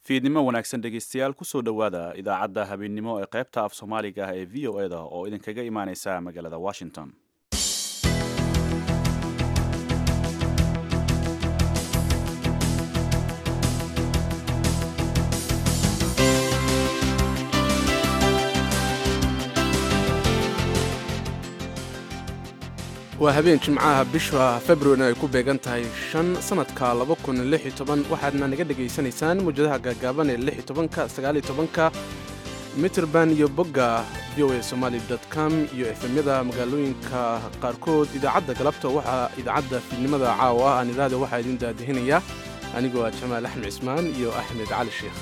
fiidnimo wanaagsan dhegeystayaal kusoo dhowaada idaacadda habeennimo ee qaybta af soomaaliga ah ee v o eda oo idinkaga imaaneysa magaalada washington waa habeen jimcaha bisha februarina ay ku beegan tahay shan sannadka waxaadna naga dhegaysanaysaan muwjadaha gaagaaban ee ka mitrband iyo bogga v o a somaali com iyo efemyada magaalooyinka qaarkood idaacadda galabta waxaa idaacadda fiidnimada caawa ah aan idhaahda waxaa idin daadihinaya anigoo ah jamaal axmed cismaan iyo axmed cali sheekh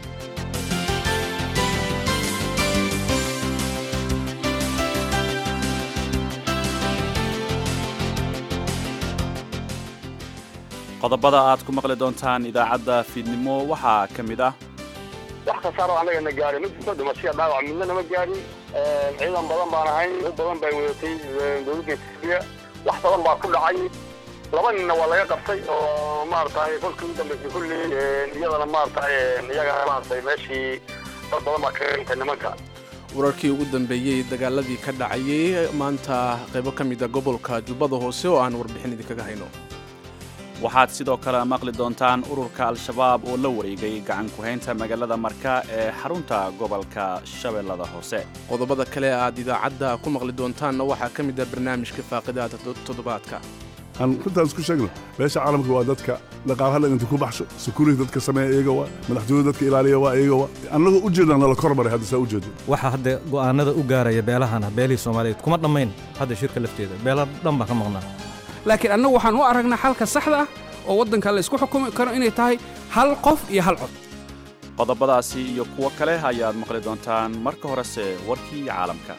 qodobada aad ku maqli doontaan idaacadda fiidnimo waxaa ka mid ah wax kasaaro annaga na gaari mid kasta dhimashiya dhaawac midna nama gaarin ciidan badan baan ahayn u badan bay wadatay dowladda etoobiya wax badan baa ku dhacay laba ninna waa laga qabtay oo maaragtay kolkii u dambaysay kulli iyadana maaragtay iyagana maaragtay meeshii dad badan baa kaga dhintay nimanka wararkii ugu dambeeyey dagaaladii ka dhacayay maanta qaybo ka mida gobolka jubbada hoose oo aan warbixin idinkaga hayno waxaad sidoo kale maqli doontaan ururka al-shabaab oo la wareegay gacan ku-haynta magaalada marka ee xarunta gobolka shabeellada hoose qodobada kale aad idaacadda ku maqli doontaanna waxaa ka mid ah barnaamijka faaqidaada toddobaadka aan runtaan isku sheegno beesha caalamka waa dadka dhaqaalaha inta ku baxsho security dadka sameeya iyaga waa madaxtooyada dadka ilaaliya waa iyaga waa annagoo u jeedna nala kormaray hadda saa u jeedo waxaa hadda go'aanada u gaaraya beelahana beelihii soomaaliyeed kuma dhammayn hadda shirka lafteeda beela dhan baan ka maqnaa laakiin annagu waxaan u aragnaa xalka saxda ah oo waddanka la isku xukumi karo inay tahay hal qof iyo hal cod qodobadaasi iyo kuwo kale ayaad maqli doontaan marka horese warkii caalamka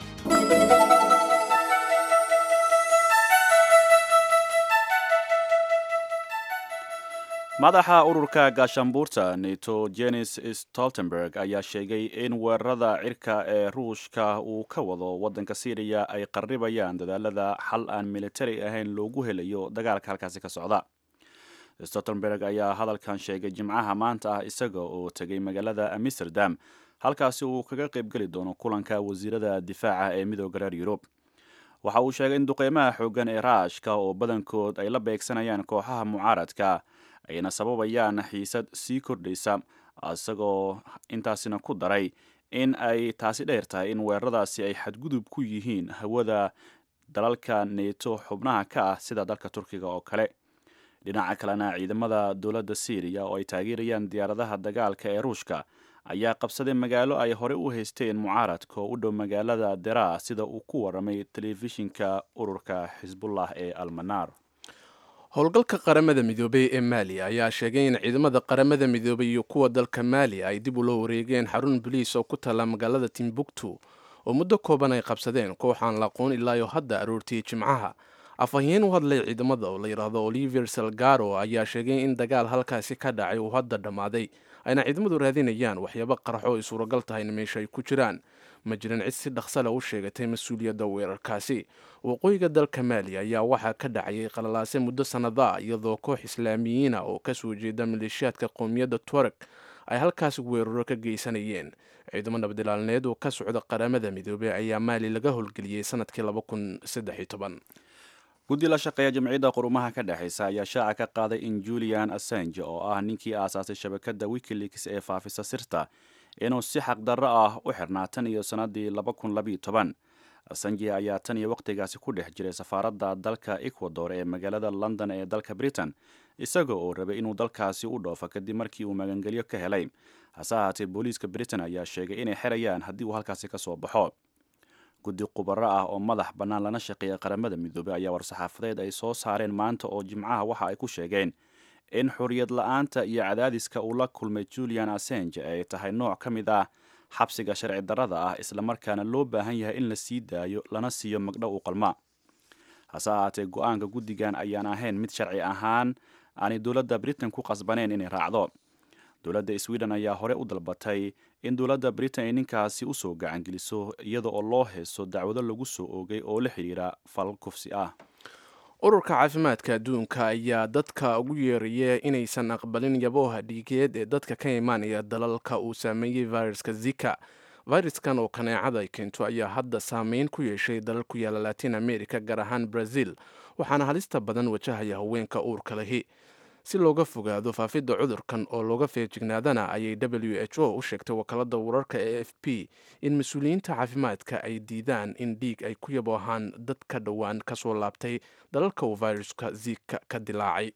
madaxa ururka gaashaanbuurta neto jenis stoltenberg ayaa sheegay in weerarada cirka ee ruushka uu ka wado waddanka syriya ay qarribayaan dadaalada xal aan militari ahayn loogu helayo dagaalka halkaasi ka socda stoltenberg ayaa hadalkan sheegay jimcaha maanta ah isaga oo tegay magaalada amsterdam halkaasi uu kaga qaybgeli doono kulanka wasiirada difaaca ee midooda reer yurub waxa uu sheegay in duqeymaha xooggan ee raashka oo badankood ay la beegsanayaan kooxaha mucaaradka ayna sababayaan xiisad sii kordhaysa isagoo intaasina ku daray in ay taasi dheer tahay in weeraradaasi ay xadgudub ku yihiin hawada dalalka neeto xubnaha ka ah sida dalka turkiga oo kale dhinaca kalena ciidamada dowladda syriya oo ay taageerayaan diyaaradaha dagaalka ee ruushka ayaa qabsaday magaalo ay hore u haysteen mucaaradka oo u dhow magaalada dera sida uu ku waramay telefishinka ururka xisbullah ee almanar howlgalka qaramada midoobey ee maaliya ayaa sheegay in ciidamada qaramada midoobey iyo kuwa dalka maaliya ay dib ula wareegeen xarun boliis oo ku taalla magaalada timbuktu oo muddo kooban ay qabsadeen kooxaan la aqoon ilaayo hadda aroortiyey jimcaha afhayeen u hadlay ciidamada oo la yidhaahdo olivier salgaro ayaa sheegay in dagaal halkaasi ka dhacay uu hadda dhammaaday ayna ciidamadu raadinayaan waxyaabo qaraxo ay suuragal tahayna meesha ay ku jiraan ma jirin cid si dhaqsale u sheegatay mas-uuliyadda weerarkaasi waqooyiga dalka maaliya ayaa waxaa ka dhacayay qalalaase muddo sannada iyadoo koox islaamiyiina oo kasoo jeeda maleeshiyaadka qowmiyadda tuareg ay halkaasi weeraro ka geysanayeen ciidamo nabadilaalneed oo ka socda qaramada midoobey ayaa maali laga howlgeliyey sanadkii guddi la shaqeeya jamciyadda qurumaha ka dhexaysa ayaa shaaca ka qaaday in julian assange oo ah ninkii aasaasay shabakadda wikileaks ee faafisa sirta inuu si xaqdarro ah u xirnaa tan iyo sannaddii assange ayaa tan iyo wakhtigaasi ku dhex jiray safaaradda dalka ecuador ee magaalada london ee dalka britain isaga oo rabay inuu dalkaasi u dhoofo kadib markii uu magangelyo ka helay hase ahaatee booliiska britain ayaa sheegay inay xerayaan haddii uu halkaasi ka soo baxo guddi khubaro ah oo madax bannaan lana shaqeeya qaramada midoobey ayaa war-saxaafadeed ay soo saareen maanta oo jimcaha waxa ay ku sheegeen in xorriyad la-aanta iyo cadaadiska uu la kulmay julian assange ay tahay nooc ka mid ah xabsiga sharci darrada ah islamarkaana loo baahan yahay in la sii daayo lana siiyo magdhow u qalma hase ahaatee go-aanka guddigan ayaan ahayn mid sharci ahaan aanay dowladda britain ku qasbaneyn inay raacdo dowladda sweden ayaa hore u dalbatay in dowladda britain ay ninkaasi usoo gacangeliso iyada oo loo heeso dacwado lagu soo oogay oo la xidhiira falal kufsi ah ururka caafimaadka adduunka ayaa dadka ugu yeeraya inaysan aqbalin yabooha dhiigeed ee dadka ka imaanaya dalalka uu saameeyey viruska zika viruskan oo kaneecada ay keento ayaa hadda saameyn ku yeeshay dalal ku yaala latin america gaar ahaan brazil waxaana halista badan wajahaya haweenka uurka lahi si looga fogaado faafidda cudurkan oo looga feejignaadana ayay w h o u sheegtay wakaalada wararka ee f p in mas-uuliyiinta caafimaadka ay diidaan in dhiig ay ku yaboohaan dad ka dhowaan kasoo laabtay dalalka uu viruska zika ka dilaacay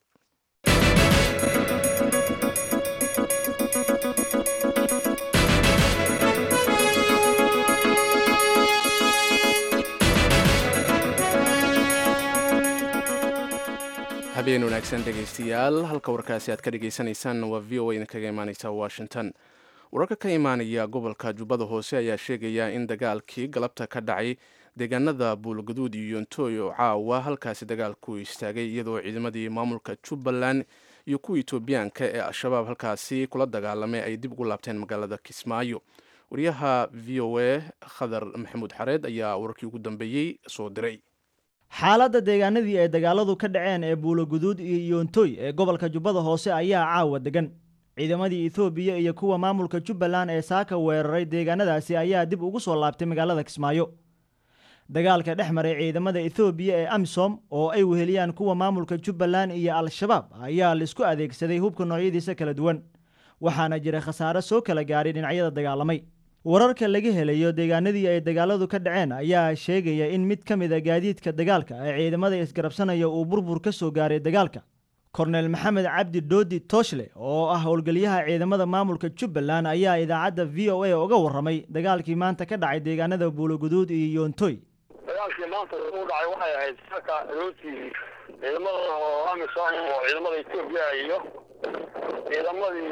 habeen wanaagsan dhegaystayaal halka warkaasi aad ka dhagaysanaysaan waa v o a idinkaga imaaneysa washington wararka ka imaanaya gobolka jubbada hoose ayaa sheegaya in dagaalkii galabta ka dhacay deegaanada buulgaduud iyo yontooy oo caawa halkaasi dagaalku istaagay iyadoo ciidamadii maamulka jubbaland iyo kuwa etoobiyaanka ee al-shabaab halkaasi kula dagaalamay ay dib ugu laabteen magaalada kismaayo wariyaha v o a khadar maxamuud xareed ayaa wararkii ugu dambeeyey soo diray xaaladda deegaanadii ay dagaaladu ka dhaceen ee buuloguduud iyo yoontoy ee gobolka jubbada hoose ayaa caawa degan ciidamadii ethoobiya iyo kuwa maamulka jubbaland ee saaka weeraray deegaanadaasi ayaa dib ugu soo laabtay magaalada kismaayo dagaalka dhex maray ciidamada ethoobiya ee amisom oo ay weheliyaan kuwa maamulka jubbaland iyo al-shabaab ayaa laisku adeegsaday hubka noocyadiisa kala duwan waxaana jira khasaare soo kala gaaray dhinacyada dagaalamay wararka laga helayo deegaanadii ay dagaaladu ka dhaceen ayaa sheegaya in mid ka mid a gaadiidka dagaalka ee ciidamada isgarabsanaya uu burbur ka soo gaaray dagaalka kornel maxamed cabdi doodi tooshle oo ah howlgeliyaha ciidamada maamulka jubbaland ayaa idaacadda v o a uga warramay dagaalkii maanta ka dhacay deegaanada buuloguduud iyo yoontoy dagaalkii maanta u dhacay waxay ahayd saka rooti ciidamada oo amisom oo ciidamada etoobiya iyo ciidamadii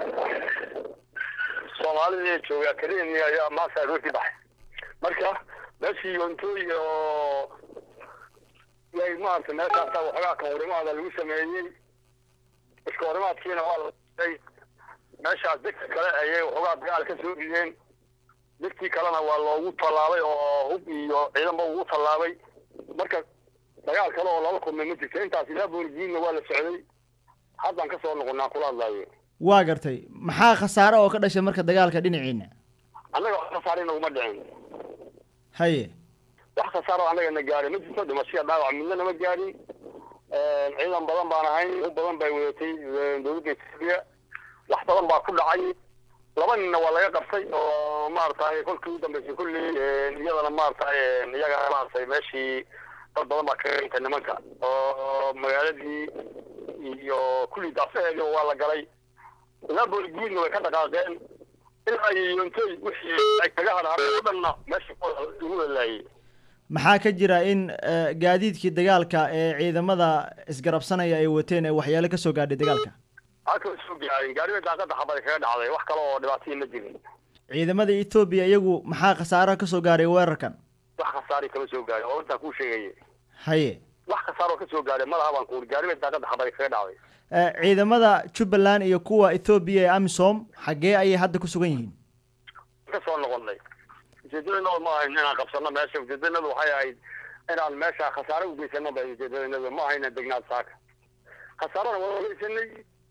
soomaalida ee jooga akademiya ayaa maanta rooti baxay marka meeshii yontooy oo yay maarata meeshaasa waxoogaa kahorimaada lagu sameeyey iska horimaadkiina waa laay meeshaas degta kale ayay waxoogaa dagaal ka soo rideen degtii kalena waa loogu tallaabay oo hub iyo ciidanba ugu tallaabay marka dagaal kale oo lala kulmay ma jirto intaas ilaa booligiinna waa la socday haddaan ka soo noqonaa kula hadlaayo waa gartay maxaa khasaare oo ka dhashay marka dagaalka dhinaciina annaga wax khasaare naguma dhicin haye wax khasaaro annaga na gaarin ma jirto dhimashiya dhaawac midna nama gaarin ciidan badan baan ahayn u badan bay wadatay dowladda etoobiya wax badan baa ku dhacay laba ninna waa laga qabtay oo maaragtay kolkii u dambeysay kulli iyadana maaragtay iyaga maaragtay meeshii dad badan baa kaga dhintay nimanka oo magaaladii iyo kulli daafaheedi waa la galay ilaa booligiidna way ka dhaqaaqeen ilaa iyo yontooy wixii ay kaga hadhaadeen o dhanna meesha lagu walaayay maxaa ka jira in gaadiidkii dagaalka ee ciidamada isgarabsanaya ay wateen ee waxyaalo ka soo gaadhay dagaalka halka soo gaarin gaariga daaqada xabad kaga dhacday wax kale oo dhibaataya ma jirin ciidamada etoobiya iyagu maxaa khasaaro ka soo gaaray weerarkan wax khasaari kama soo gaarin oo intaan kuu sheegaya haye wax khasaaroo ka soo gaaray madaha baan kuuri gaariga daaqada xabad kaga dhacday ciidamada jubbaland iyo kuwa ethoobiya ee amisom xaggee ayay hadda ku sugan yihiin ka soo noqonay ujeedadanadu ma ahayn inaan qabsano meesha ujeedadanadu waxay ahayd inaan meesha khasaare ugeysano ba ujeedadanadu ma ahayna degnaad saaka khasaarona waa ugeysanay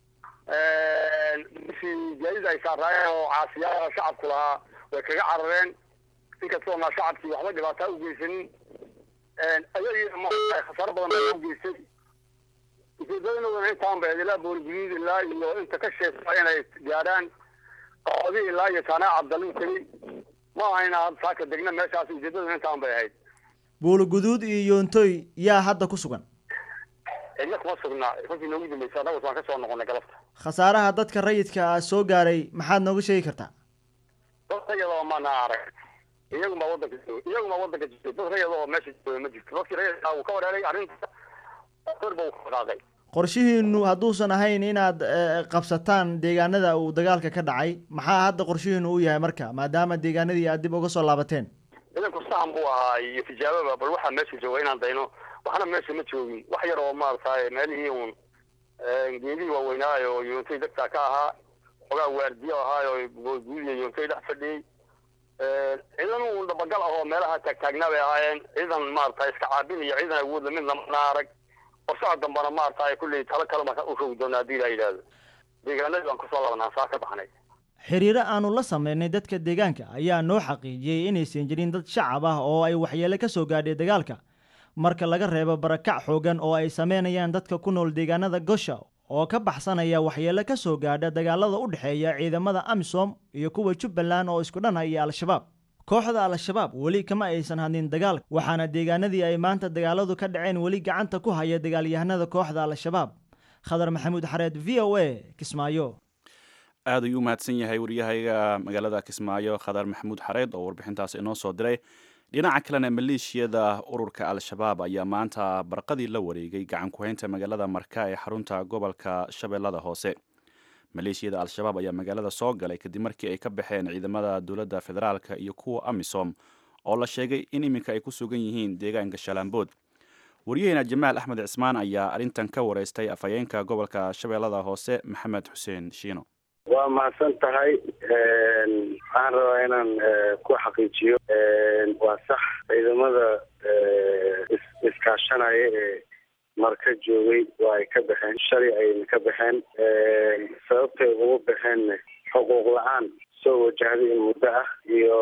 bishii gaadida ay saaraayeen oo caasiyaha shacabku lahaa way kaga carareen inkastoo naa shacabkii waxba dhibaataa ugeysanin ayagii ma khasaaro badan baa ugeystay ujeedadanaduna intaan ba ilaa booligiid ilaa iyo inta ka sheesa inay gaadhaan qoodi ilaa iyo taanaa cabdalin tegey ma ahayna hadda saaka degna meeshaas ujeedaduna intaan bay ahayd buuloguduud iyo yoontoy yaa hadda ku sugan cidna kuma sugnaa kolkii noogu dambeysay annagu waan ka soo noqonay galabta khasaaraha dadka rayidka ah soo gaaray maxaad nooga sheegi kartaa dad rayadoo maana arag iyaguma wadanka iyaguma wadanka jirtay dad rayad oo meesha jooga ma jirto dadkii rayadka uu ka wareeray arrinta korba uu ka dhaqaaqay qorshihiinu hadduusan ahayn inaad qabsataan deegaanada uu dagaalka ka dhacay maxaa hadda qorshihiinu u yahay marka maadaama deegaanadii aad dib uga soo laabateen ciidanku sahan buu ahaa iyo tijaababa bal waxaa meesha jooga inaan dayno waxna meesha ma joogin wax yar oo maaragtay meelihii uun geedihii waaweynaayo oo yoontay degtaa ka ahaa xogaa waardiyo ahaayo guudiya yoontay dhex fadhiyey ciidan uun dhabagal ah oo meelaha taagtaagnaa bay ahaayeen ciidan maaragtay iska caabin iyo ciidan awoodla midna mana arag qorshaha dambana maarata kulley talo kale marka u rogi doona haddii la yidhaahdo deegaanadii baan kusoo labanaa saa ka baxnay xiriiro aanu la sameynay dadka deegaanka ayaa noo xaqiijiyey inaysan jirin dad shacab ah oo ay waxyeele ka soo gaadhay dagaalka marka laga reebo barakac xoogan oo ay sameynayaan dadka ku nool deegaanada gosha oo ka baxsanaya waxyeele ka soo gaadha dagaalada u dhexeeya ciidamada amisom iyo kuwa jubbaland oo isku dhanha iyo al-shabaab kooxda al-shabaab weli kama aysan hadlin dagaalka waxaana deegaanadii ay maanta dagaaladu ka dhaceen weli gacanta ku haya dagaalyahanada kooxda al-shabaab khadar maxamuud xareed v o a kismaayo aad ayuu u mahadsan yahay waryahayga magaalada kismaayo khadar maxamuud xareed oo warbixintaas inoo soo diray dhinaca kalena maleeshiyada ururka al-shabaab ayaa maanta barqadii la wareegay gacan ku-haynta magaalada marka ee xarunta gobolka shabeellada hoose maleeshiyada al-shabaab ayaa magaalada soo galay kadib markii ay ka baxeen ciidamada dowladda federaalka iyo kuwa amisom oo la sheegay in iminka ay ku sugan yihiin deegaanka shalaambood waryaheena jamaal axmed cismaan ayaa arrintan ka wareystay afhayeenka gobolka shabeellada hoose maxamed xuseen shiino waa mahadsan tahay waxaan rabaa inaan ku xaqiijiyo waa sax ciidamada iskaashanaya ee marka joogay waa ay ka baxeen shalay ayna ka baxeen sababtay ugu baxeenna xuquuq la-aan soo wajahday in muddo ah iyo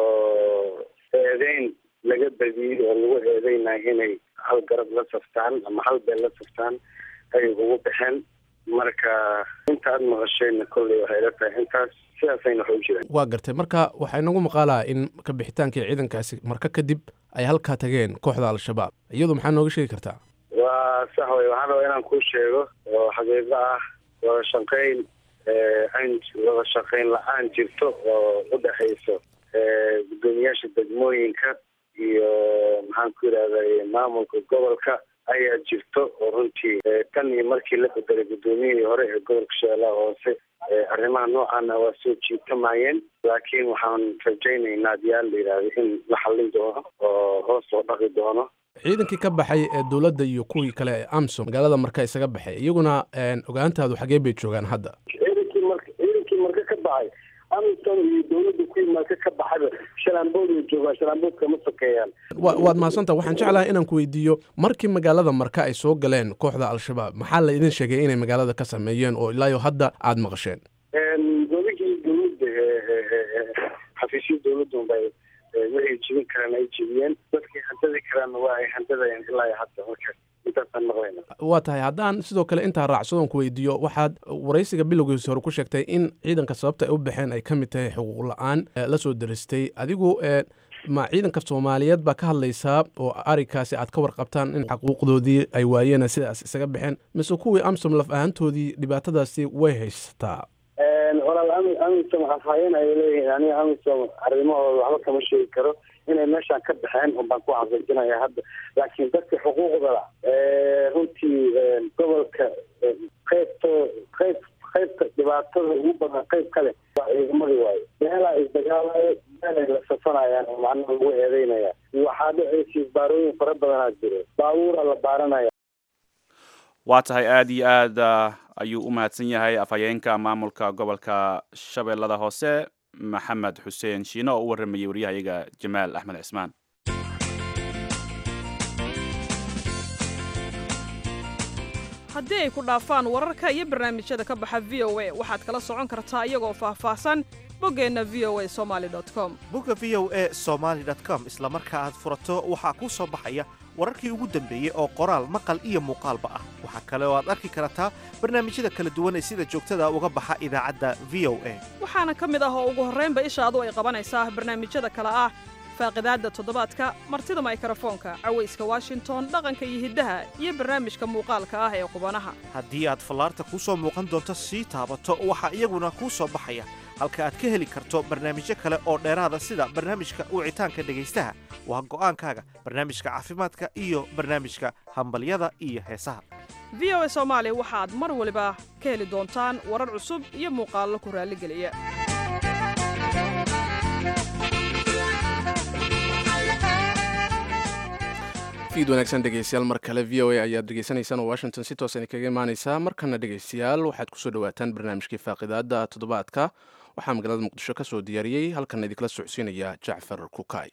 eedeyn laga badiyey oo lagu eedeynayo inay hal garab la saftaan ama hal beel la saftaan ayay ugu baxeen marka inta aad maqasheenna kolley waxay la tahay intaas sidaasayna wax u jiraan waa gartay marka waxaa inagu maqaalaa in ka bixitaankii ciidankaasi marka kadib ay halkaa tageen kooxda al-shabaab iyadu maxaa nooga sheegi kartaa waa sax wey waxaan rabaa inaan kuu sheego oo xaqiiqo ah wada shaqeyn an wada shaqeyn la-aan jirto oo u dhexayso guddoomiyaasha degmooyinka iyo maxaan ku yidhahday maamulka gobolka ayaa jirto oo runtii tan iyo markii la bedelay guddoomiyihii hore ee gobolka shabeellaha hoose arrimaha noocaana waa soo jiitamayeen laakiin waxaan rajaynaynaa adiyaal la yidhaahdo in la xallin doono oo hoos loo dhaqi doono ciidankii ka baxay ee dowladda iyo kuwii kale ee amsom magaalada marka isaga baxay iyaguna ogaantaadu xagee bay joogaan hadda ciidankii marka ciidankii marka ka baxay amisom iyo dowladda kuwii marka ka baxayba shalaambood ay joogaan shalaambood kama sokeeyaan wa waad mahadsantaa waxaan jeclahay inaan ku weydiiyo markii magaalada marka ay soo galeen kooxda al-shabaab maxaa la idin sheegay inay magaalada ka sameeyeen oo ilaayo hadda aada maqasheen goligii dowladda xafiisyada dowladda unbay waxay jibin karaan ay jibiyeen dadkii handadi karaanna waa ay handadayeen ilaa hadda marka intaasaan maqlayna waa tahay haddaan sidoo kale intaa raacsadoon ku weydiiyo waxaad waraysiga bilowgiisa hore ku sheegtay in ciidanka sababta ay u baxeen ay ka mid tahay xuquuq la-aan la soo deristay adigu ma ciidanka soomaaliyeed baa ka hadlaysaa oo arrinkaasi aad ka warqabtaan in xaquuqdoodii ay waayeen sidaas isaga baxeen mise kuwii amsom laf ahaantoodii dhibaatadaasi way haysataa walaal ami amisom afhayeen ayay leeyihiin aniga amisom arrimahooda waxba kama sheegi karo inay meeshaan ka baxeen un baan ku xaqiijinaya hadda laakiin dadka xuquuqda runtii gobolka qaybto qayb qaybta dhibaatada ugu badan qayb kale waa ciidamadii waayo meelaa isdagaalayo meelay la safanayaan oo macnaha lagu eedeynaya waxaa dhacaysa isbaarooyin fara badanaa jiro baabuura la baaranaya waa tahay aada iyo aad ayuu u mahadsan yahay afhayeenka maamulka gobolka shabeellada hoose maxamed xuseen shiino oo u warramayay waryahayaga jamaal axmed cismaan haddii ay ku dhaafaan wararka iyo barnaamijyada ka baxa v o a waxaad kala socon kartaa iyagoo faahfaahsan boggeenna v o a somaali com bogga v o a somaali com isla marka aad furato waxaa kuu soo baxaya wararkii ugu dambeeyey oo qoraal maqal iyo muuqaalba ah waxaa kale oo aad arki kartaa barnaamijyada kala duwan ee sida joogtada uga baxa idaacadda v o a waxaana ka mid ah oo ugu horraynba ishaadu ay qabanaysaa barnaamijyada kale ah faaqidaadda toddobaadka martida maykrofoonka cawayska washington dhaqanka iyo hiddaha iyo barnaamijka muuqaalka ah ee qubanaha haddii aad fallaarta kuu soo muuqan doonto sii taabato waxaa iyaguna kuu soo baxaya halka aad ka heli karto barnaamijyo kale oo dheeraada sida barnaamijka wicitaanka dhegaystaha waa go'aankaaga barnaamijka caafimaadka iyo barnaamijka hambalyada iyo heesaha v o a soomaali waxaad mar waliba ka heli doontaan warar cusub iyo muuqaallo ku raalligeliya fiid wanaagsan dhegeystayaal mar kale v o a ayaad dhegeysanaysaan oo washington si toosan kaga imaaneysaa markana dhegeystayaal waxaad kusoo dhawaataan barnaamijkii faaqidaada toddobaadka waxaa magaalada muqdisho ka soo diyaariyey halkan idinkala socodsiinaya jacfar kukay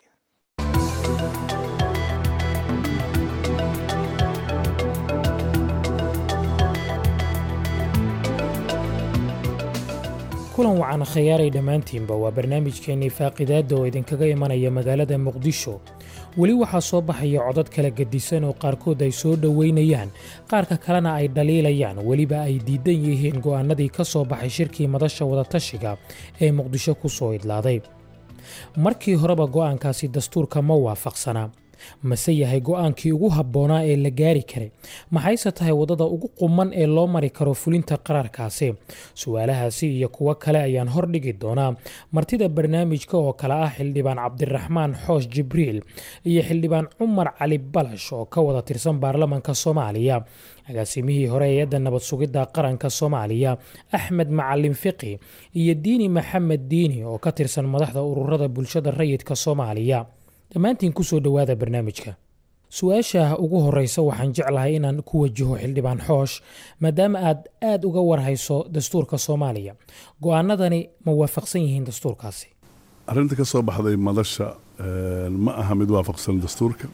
kulan wacan khayaaray dhammaantiinba waa barnaamijkeennii faaqidaadda oo idinkaga imanaya magaalada muqdisho weli waxaa soo baxaya codad kala gedisan oo qaarkood ay soo dhoweynayaan qaarka kalena ay dhaliilayaan weliba ay diidan yihiin go'aannadii ka soo baxay shirkii madasha wadatashiga ee muqdisho ku soo idlaaday markii horeba go'aankaasi dastuurka ma waafaqsanaa mase yahay go'aankii ugu habboonaa ee la gaari karay maxayse tahay waddada ugu quman ee loo mari karo fulinta qaraarkaasi su-aalahaasi iyo kuwo kale ayaan hordhigi doonaa martida barnaamijka oo kale ah xildhibaan cabdiraxmaan xoosh jibriil iyo xildhibaan cumar cali balash oo ka wada tirsan baarlamanka soomaaliya agaasimihii hore ee-adda nabad sugidda qaranka soomaaliya axmed macalin fiqi iyo diini maxamed diini oo ka tirsan madaxda ururada bulshada rayidka soomaaliya dhammaantiin ku soo dhowaada barnaamijka su-aasha ugu horreysa waxaan jeclahay inaan ku wajaho xildhibaan xoosh maadaama aad aad uga warhayso dastuurka soomaaliya go'aanadani ma waafaqsan yihiin dastuurkaasi arrinta ka soo baxday madasha ma aha mid waafaqsan dastuurka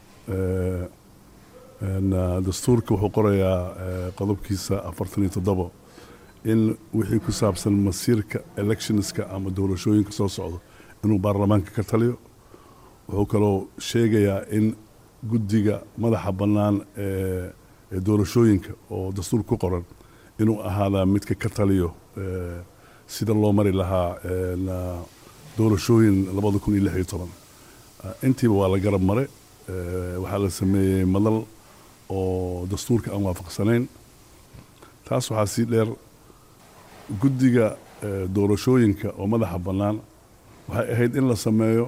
dastuurka wuxuu qorayaa qodobkiisa afartan iyo toddobo in wixii ku saabsan masiirka electionska ama doorashooyinka soo socdo inuu baarlamaanka ka taliyo wuxuu kaloo sheegayaa in guddiga madaxa bannaan ee doorashooyinka oo dastuur ku qoran inuu ahaadaa midka ka taliyo sida loo mari lahaa doorashooyin labada kun iyo lix iyo toban intiiba waa la garab mare waxaa la sameeyey madal oo dastuurka aan waafaqsanayn taas waxaa sii dheer guddiga doorashooyinka oo madaxa bannaan waxay ahayd in la sameeyo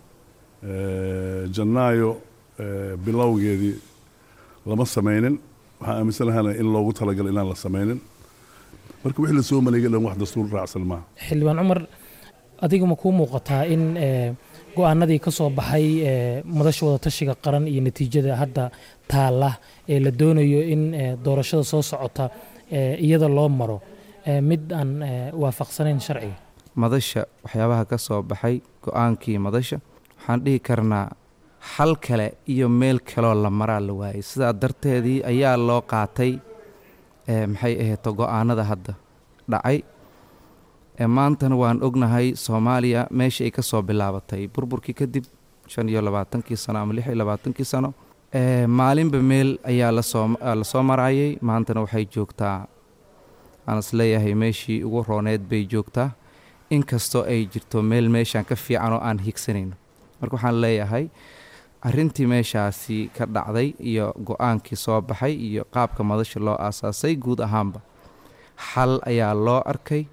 janaayo bilowgeedii lama samaynin waxaan aaminsanahaana in loogu talagalo inaan la samaynin marka wixii la soo maleegay dhan wax dastuur raacsan maaha xildhibaan cumar adiga ma kuu muuqataa in go-aanadii ka soo baxay madasha wadatashiga qaran iyo natiijada hadda taalla ee la doonayo in doorashada soo socota iyada loo maro mid aan waafaqsanayn sharciga madasha waxyaabaha ka soo baxay go-aankii madasha waxaan dhihi karnaa xal kale iyo meel kaloo la maraa la waayay sidaa darteedii ayaa loo qaatay maxay ahayto go-aanada hadda dhacay maantana waan ognahay soomaaliya meesha ay ka soo bilaabatay burburkii kadib shan iyo labaatankii sano ama lix iyo labaatankii sano maalinba meel ayaa lasoo lasoo marayay maantana waxay joogtaa aan is leeyahay meeshii ugu rooneed bay joogtaa inkastoo ay jirto meel meeshaan ka fiican oo aan higsanayno marka waxaan leeyahay arrintii meeshaasi ka dhacday iyo go-aankii soo baxay iyo qaabka madasha loo aasaasay guud ahaanba xal ayaa loo arkay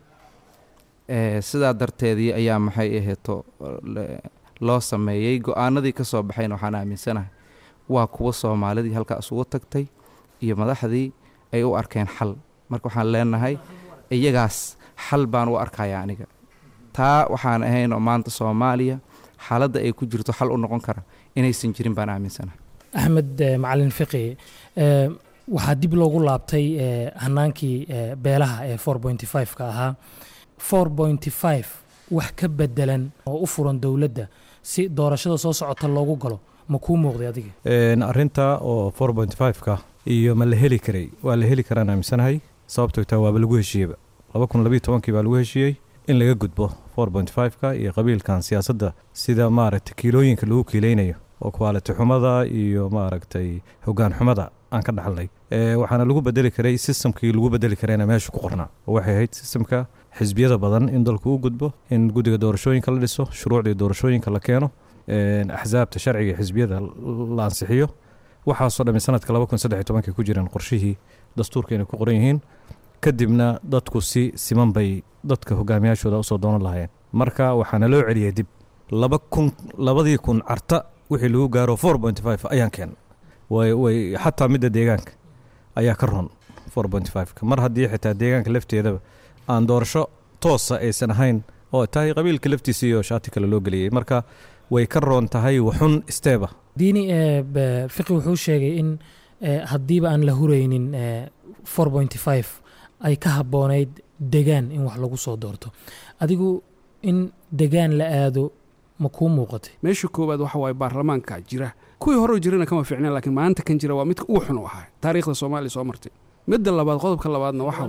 sidaa darteedii ayaa maxay aheeto loo sameeyey go-aanadii ka soo baxayna waxaan aaminsanahay waa kuwa soomaalidii halkaas ugu tagtay iyo madaxdii ay u arkeen xal marka waxaan leenahay iyagaas xal baan u arkaya aniga taa waxaan ahayn oo maanta soomaaliya xaaladda ay ku jirto xal u noqon kara inaysan jirin baan aaminsanahay axmed macalin fiqi waxaa dib loogu laabtay hanaankii beelaha ee four pointy five ka ahaa four pointy five wax ka bedelan oo u furan dowladda si doorashada soo socota loogu galo ma kuu muuqday adiga arrinta oo four point five-ka iyo ma la heli karay waa la heli karaan aaminsanahay sababtoo taa waaba lagu heshiiyeyba laba kun labiyo tobankii baa lagu heshiiyey in laga gudbo four point five-ka iyo qabiilkan siyaasadda sida maaragtay kiilooyinka lagu kiileynayo oo quality xumada iyo maaragtay hoggaan xumada aan ka dhaxalnay waxaana lagu bedeli karay systemkii lagu bedeli karayna meesha ku qornaa oo waxay ahayd systemka xisbiyada badan in dalku u gudbo in guddiga doorashooyinka la dhiso shuruucdii doorashooyinka la keeno axsaabta sharciga xisbiyada la ansixiyo waxaasoo dhammi sanadka laba kun saddex iyo tobankii ku jireen qorshihii dastuurka inay ku qoran yihiin kadibna dadku si siman bay dadka hogaamiyaashooda usoo doonan lahaayeen marka waxaana loo celiyey dib laba kun labadii kun carta wixii lagu gaaro four point five ayaan keen way way xataa midda deegaanka ayaa ka ron four point five-ka mar haddii xitaa deegaanka lafteedaba aan doorasho toosa aysan ahayn oo tahay qabiilka laftiisa iyo shaati kale loo geliyey marka way ka roon tahay waxun steeba diini fiqi wuxuu sheegay in haddiiba aan la huraynin four point five ay ka habboonayd degaan in wax lagu soo doorto adigu in degaan la aado ma kuu muuqatay meesha koowaad waxa waaye baarlamaanka jira kuwii hore jirana kama fiicneen laakiin maanta kan jira waa midka ugu xun u ahaa taariikhda soomaaliya soo martay midda labaad qodobka labaadna waxa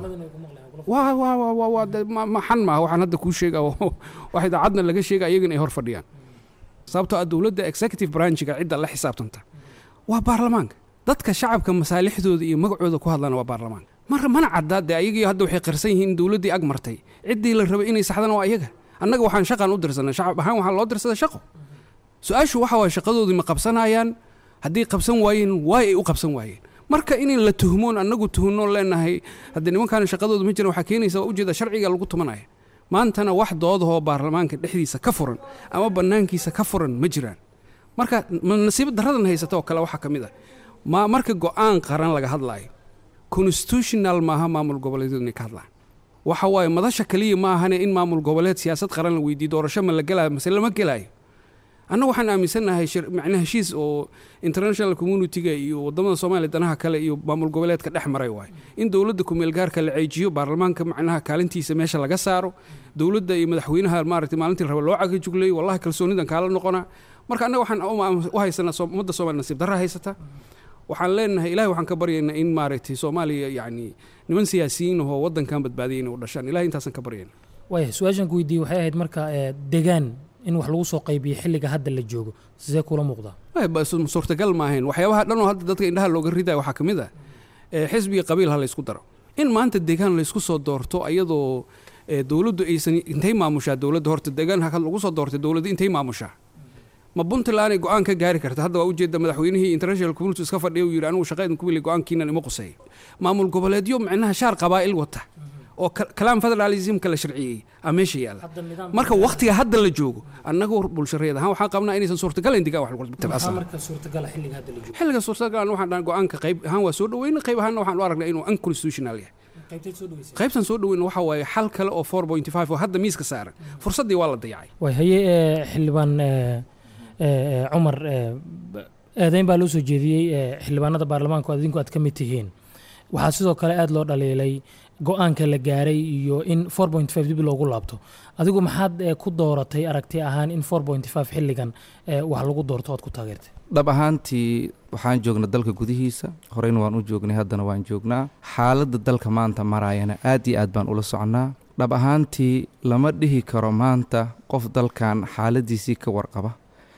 waa waa waa waa waa de- ma- ma xan maaha waxaan hadda kuu sheega wax idaacadna laga sheega iyagana ay hor fadhiyaan sababtoo ah dowladda executive branchiga cidda la xisaabtanta waa baarlamaanka dadka shacabka masaalixdooda iyo magacooda ku hadlana waa baarlamaanka mar mana caddaa dee ayagii hadda waxay qarsan yihiin in dowladdii ag martay ciddii la rabay inay saxdana waa iyaga annaga waxaan shaqaan u dirsanay shacab ahaan waxaa loo dirsaday shaqo su-aashu waxa waye shaqadoodii ma qabsanayaan haddii qabsan waayeen waay ay u qabsan waayeen marka in la tuhmoon annagu tuhnoon leenahay haddii nimankaan shaqadooda ma jiran waxaa keenaysa waa ujeeda sharciga lagu tumanaya maantana wax doodahoo baarlamaanka dhexdiisa ka furan ama bannaankiisa ka furan ma jiraan marka ma nasiib daradan haysata oo kale waxaa ka mid ah ma marka go-aan qaran laga hadlaayo constitutional maaha maamul goboleedyadu inay ka hadlaan waxa waaye madasha kaliya ma ahane in maamul goboleed siyaasad qaran la weydiiyo doorasho ma la gelaayo mase lama gelaayo annaga waxaan aaminsannahay shir- macnaha heshiis oo international communitiga iyo wadamada soomaaliya danaha kale iyo maamul goboleedka dhex maray waaye in dowladda kumeelgaarka la ceejiyo baarlamaanka macnaha kaalintiisa meesha laga saaro dowladda iyo madaxweynaha maaragtay maalintii la raba loo cagajugleeyo wallahi kalsoonidan kaala noqonaa marka annaga waxaan u- u haysanaa Soom- ummadda soomaaliya nasiib darra haysata waxaan leenahay ilahay waxaan ka baryaynaa in maaragtay soomaaliya yacni niman siyaasiyiin ahoo waddankan badbaadiyay inay u dhashaan ilahay intaasaan ka baryayna waaya su-aashan ku weydiiyey waxay ahayd marka ee, degaan in wax lagu soo qaybiyo xilliga hadda la joogo sidee kula muuqdaa Ay, ba- su- suurtagal ma ahayn waxyaabaha dhan oo hadda dadka indhaha looga ridayo waxaa ka mid ah ee, xisbiga qabiil ha laysku daro in maanta deegaan laysku soo doorto ayadoo ee, dowladdu aysan intay maamushaa dowladda horta deegaan ha lagu soo doortay dowladda intay maamushaa ma puntland ay go-aan ka gaari karta hadda waa ujeeda madaxweynihii international community iska fadhiya uu yidhi anigu shaqaydin ku wili go-aankiinan ima quseeya maamul goboleedyo micnaha shaar qabaa'il wata oo ka- kalaam federalismka la sharciyey aa meesha yaalla marka waktiga hadda la joogo annagu bulshareed ahaan waxaan qabnaa inaysan suurtagalayn degaan wax lagu maxaa tabcasa marka suurtagala xilliga hadda la joogo xilliga suurtagal waxaan dhahan go-aanka qayb ahaan waa soo dhaweyna qayb ahaanna waxaan u aragnaa inuu unconstitutional yahay qaybteed soo dhaweysay qaybtan soo dhaweyna waxa waaye xal kale oo 4.5 oo hadda miiska saaran fursaddii waa la dayacay way haye ee, xildhibaan ee, ee, cumar ee, b- eedeyn baa loo soo jeediyey ee, xildhibaanada baarlamaanka oo adinku aad ka mid tihiin waxaa sidoo kale aad loo dhaliilay go-aanka la gaaray iyo in 4.5 dib loogu laabto adigu maxaad ee, ku dooratay aragti ahaan in 4.5 xilligan ee, wax lagu doorto ood ku taageertay dhab ahaantii waxaan joognaa dalka gudihiisa horeyna waan u joognay haddana waan joognaa xaaladda dalka maanta maraayana aad iyo aad baan ula soconnaa dhab ahaantii lama dhihi karo maanta qof dalkan xaaladiisii ka warqaba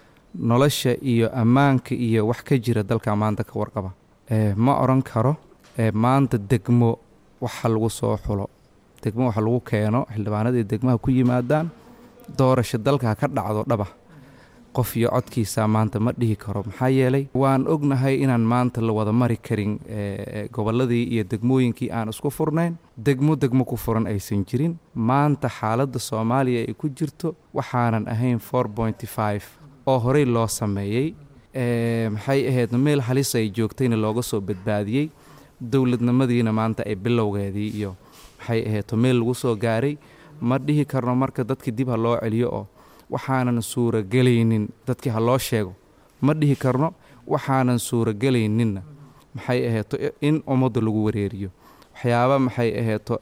nolosha iyo ammaanka iyo wax ka jira dalka maanta ka warqaba Eh, ma odhan karo eh, maanta degmo waxa lagu soo xulo degmo waxa lagu keeno xildhibaanadii degmaha ku yimaadaan doorasho dalka ha ka dhacdo dhaba qof iyo codkiisa maanta ma dhihi karo maxaa yeelay waan ognahay inaan maanta la wada mari karin eh, gobolladii iyo degmooyinkii aan isku furnayn degmo degmo ku furan aysan jirin maanta xaaladda soomaaliya ay ku jirto waxaanan ahayn 4.5 oo horey loo sameeyey Eh, maxay ahayd meel halis ay joogtayna looga soo badbaadiyey dowladnimadiina maanta ay bilowgeedii iyo maxay ahayd meel lagu soo gaaray ma dhihi karno marka dadkii dib ha loo celiyo oo waxaanan suuragelaynin dadkii ha loo sheego ma dhihi karno waxaanan suuragelayninna maxay ahayto in ummadda lagu wareeriyo waxyaaba maxay ahayto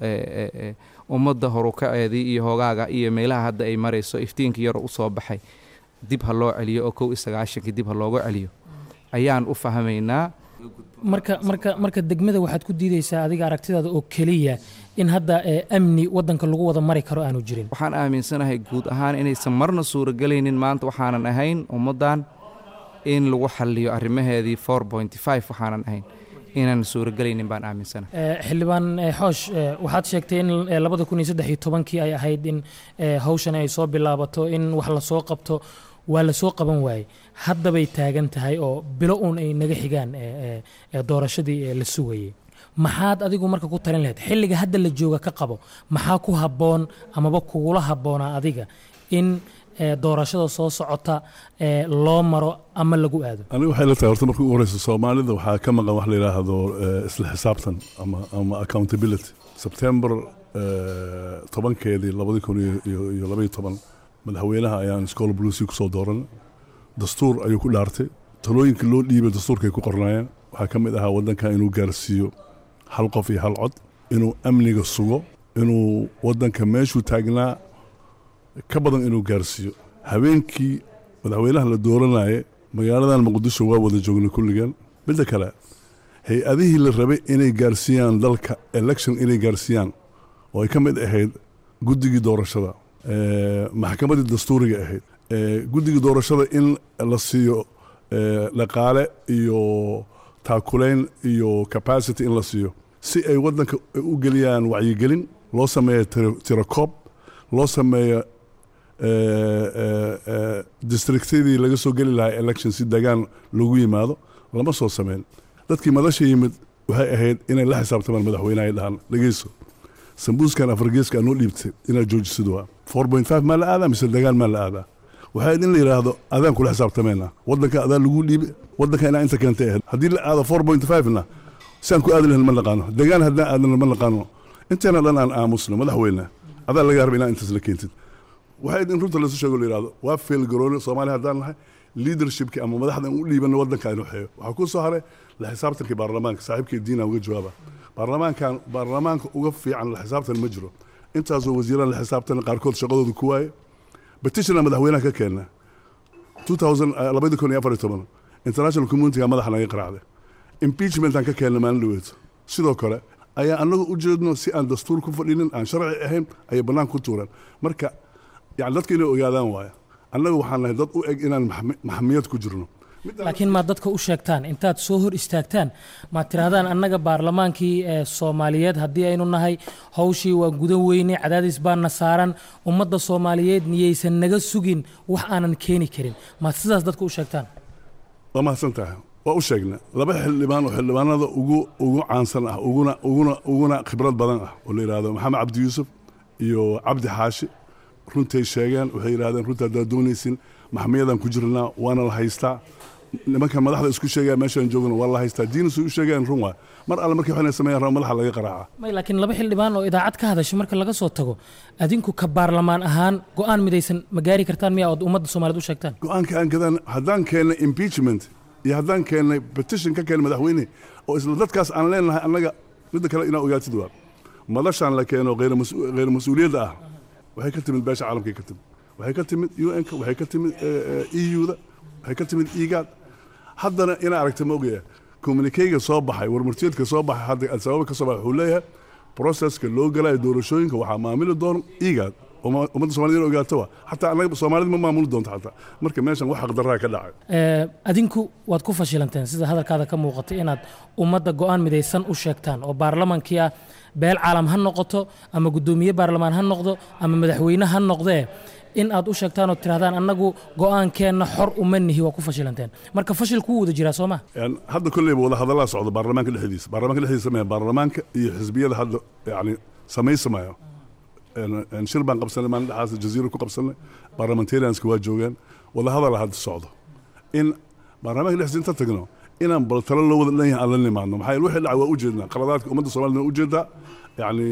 ummadda horukaceedii iyo hogaaga iyo meelaha hadda ay marayso iftiinka yar usoo baxay dib ha loo celiyo oo kow iyo sagaashankii dib ha looga celiyo ayaan u fahmaynaa marka marka marka degmada waxaad ku diideysaa adiga aragtidaada oo keliya in hadda ee, amni wadanka lagu wada mari karo aanu jirin waxaan aaminsanahay guud ahaan inaysan marna suuragelaynin maanta waxaanan ahayn ummaddan in lagu xaliyo arrimaheedii 4.5 waxaanan ahayn inaan suuragelaynin baan aaminsanahay Ee, xildhibaan ee, xoosh ee, waxaad sheegtay in ee, labada kun iyo saddex iyo tobankii ay ahayd in ee, hawshan ay soo bilaabato in wax lasoo qabto waa lasoo qaban waayey haddabay taagan tahay oo bilo uun ay naga xigaan ee, ee, ee, doorashadii ee, la sugayey maxaad adigu marka ku talin lahayd xilliga hadda la jooga ka qabo maxaa ku habboon amaba kugula habboonaa adiga in ee, doorashada soo socota ee, loo maro ama lagu aado aniga waxay la tahay horta markii ugu horeysa soomaalida waxaa ka maqan wax la yidhaahdo eh, isla xisaabtan ama ama accountability sebtembar eh, tobankeedii labadi kun iyo- iyo iyo labaiyo toban madaxweynaha ayaan school bluesy kusoo dooran dastuur ayuu ku dhaartay talooyinka loo dhiibay dastuurkay ku qornaayeen waxaa ka mid ahaa waddankan inuu gaarsiiyo hal qof iyo hal cod inuu amniga sugo inuu waddanka meeshuu taagnaa ka badan inuu gaarsiiyo habeenkii madaxweynaha la dooranaaye magaaladan muqdisho waa wada joognay kulligan midda kale hay-adihii la rabay inay gaarsiiyaan dalka election inay gaarsiiyaan oo ay ka mid ahayd guddigii doorashada maxkamaddii dastuuriga ahayd guddigii doorashada in la siiyo dhaqaale iyo taakulayn iyo capacity in la siiyo si ay waddanka u geliyaan wacyigelin loo sameeyo tirakoob loo sameeyo districtyadii laga soo geli lahaa election si degaan lagu yimaado lama soo sameyn dadkii madasha yimid waxay ahayd inay la xisaabtamaan madaxweynaha ay dhahaan dhegeyso sambuuskan afargeeska anoo dhiibtay inaad joojisid waa four point five maa la aadaa mise degaan maa la aadaa waxay in la yidhaahdo adaan kula xisaabtamayna waddanka adaa lagu dhiibi waddanka inaa inta keentay ahayd haddii la aado four point five na siaan ku aadi lahayn ma naqaano degaan haddaan aadana ma naqaano inteena dhan aan aamusno madaxweyne adaa laga raba inaa intaas la keentid waxay in runta lasu sheego la yidhahdo waa feelgarooni soomaaliya haddaan nahay leadershipki ama madaxda aan u dhiibano waddanka aynu xeeyo waxaa ku soo haray la xisaabtankii baarlamaanka saaxiibkii diina uga jawaaba baarlamaankan baarlamaanka uga fiican la xisaabtan ma jiro intaasoo wasiiraan la xisaabtan qaarkood shaqadooda ku waaye betitiona madaxweynaha ka keena labadi kun iyo afar iyo toban international communityga madaxa naga qaraacday impeachmentaan ka keena maalin dhaweeto sidoo kale ayaa annagu u jeedno si aan dastuur ku fadhinin aan sharci ahayn ayay bannaanka ku tuuraan marka yani dadka inay ogaadaan waaya annaga waxaan nahay dad u eg inaan maxamiyad ku jirno laakiin maad dadka u sheegtaan intaad soo hor istaagtaan maad tirahdaan annaga baarlamaankii ee soomaaliyeed haddii aynu nahay hawshii waa gudan weyne cadaadis baana saaran ummadda soomaaliyeed niyaysan naga sugin wax aanan keeni karin maad sidaas dadka u sheegtaan waa mahadsan tahay waa u sheegna laba xildhibaan oo xildhibaanada ugu ugu caansan ah uguna uguna uguna khibrad badan ah oo la yidhahdo maxamed cabdi yuusuf iyo cabdi xaashi runtay sheegeen waxay yidhahdeen runta haddaad doonaysin maxmiyadaan ku jirnaa waana la haystaa nimanka madaxda isku sheegaya meeshaan joogna waa la haystaa diinasay u sheegayaan run waa mar alle markii waxayna sameeyaan raba madaxa laga qaraaca may laakiin laba xildhibaan oo idaacad ka hadasha marka laga soo tago adinku ka baarlamaan ahaan go-aan midaysan ma gaari kartaan miya ood ummadda soomaaliyeed u sheegtaan go-aanka aan gadaan haddaan keennay impeachment iyo haddaan keennay petition ka keennay madaxweyne oo isla dadkaas aan leenahay annaga midda kale inaa ogaatid waa madashaan la keeno kheyr mas-uuliyadda ah waxay ka timid beesha caalamkay ka timid waxay ka timid un-ka waxay ka timid eu-da waxay ka timid igaad haddana ina aragta ma ogaya communikeyga soo baxay warmartiyeedka soo baxay hadda adisababa ka soo baxay wuxuu leeyahay proceska loo galayo doorashooyinka waxaa maamuli doona igaad ummadda somaliyed ogaato wa xataa annaga soomaalida ma maamuli doonto xataa marka meeshan wax xaqdarraa ka dhacay adinku waad ku fashilanteen sida hadalkaada ka muuqatay inaad ummadda go-aan midaysan u sheegtaan oo baarlamaankii ah beel caalam ha noqoto ama guddoomiye baarlamaan ha noqdo ama madaxweyne ha noqdee in aad u sheegtaan oo tirahdaan annagu go-aankeenna xor uma nihi waa ku fashilanteen marka fashil kuu wada jiraa soo ma hadda kolleyba wada hadallaa socda baarlamaanka dhexdiisa baarlamaanka dhexdiisa maya baarlamaanka iyo xisbiyada hadda yani samaysamayo shir baan qabsanay maalin dhexaas jaziira ku qabsanay parliamentarianska waa joogaan wada hadala hadda socdo in baarlamaanka dhexdiisa inta tagno inaan bal talo loo wada dhan yahay aan la nimaadno maxaa yeele wixii dhacay waa ujeednaa qaladaadka ummadda soomaaliyed waa ujeedaa yani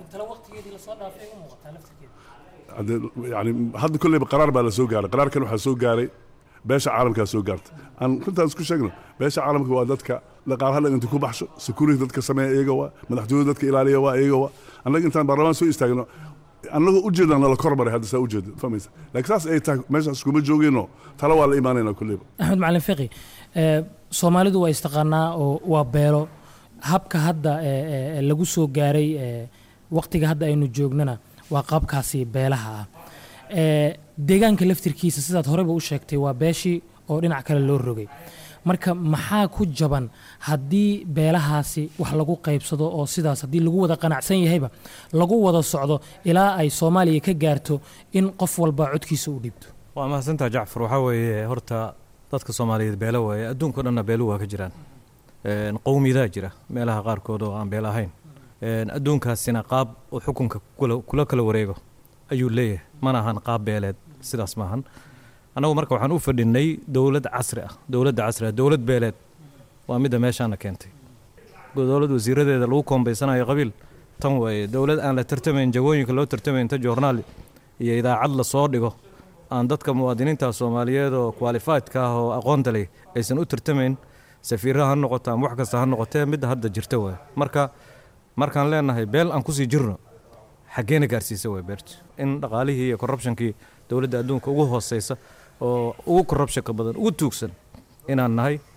yani hadda kolleyba qaraar baa la soo gaaray qaraarkan waxaa soo gaaray beesha caalamkaa soo gaartay aan runtaan isku sheegno beesha caalamka waa dadka dhaqaalaha dhan inta ku baxsho security dadka sameeya iyaga waa madaxtooyada dadka ilaaliya waa iyaga waa annaga intaan baarlamaan soo istaagno annagoo ujeedaan nala kormaray hadda saa ujeeda fahmaysa laakiin saas ay tahay meeshaas kuma joogeyno talo waa la imaanayna kolleyba axmed macalin fiqi soomaalidu waa istaqaanaa oo waa beelo habka hadda lagu soo gaaray waqtiga hadda aynu joognana waa qaabkaasi beelaha ah deegaanka laftirkiisa sidaad horeyba u sheegtay waa beeshii oo dhinac kale loo rogay marka maxaa ku jaban haddii beelahaasi wax lagu qaybsado oo sidaas haddii lagu wada qanacsan yahayba lagu wada socdo ilaa ay soomaaliya ka gaarto in qof walba codkiisa u dhiibto waa mahadsantaa jacfar waxaa weeye horta dadka soomaaliyeed beelo waaye adduunka o dhanna beelu waa ka jiraan qowmiyadaa jira meelaha qaarkood oo aan beel ahayn adduunkaasina qaab uu xukunka kula kala wareego ayuu leeyahay mana ahan qaab beeleed sidaas maahan annagu marka waxaan u fadhinay dowlad casri ah dowladda casri ah dowlad beeleed waa midda meeshaana keentay dowlad wasiiradeeda lagu koombaysanayo qabiil tan waaye dowlad aan la tartamayn jagooyinka loo tartamayn ta joornaal iyo idaacad la soo dhigo aan dadka muwaadiniinta soomaaliyeed oo kwalifaydka ah oo aqoonta leh aysan u tartamayn safiiraha ha noqoto ama wax kasta ha noqotee midda hadda jirta waay marka markaan leenahay beel aan kusii jirno xaggeena gaarsiisa way beerti in dhaqaalihii iyo corruptionkii dowladda adduunka ugu hooseysa oo ugu corruptionka badan ugu tuugsan inaan nahay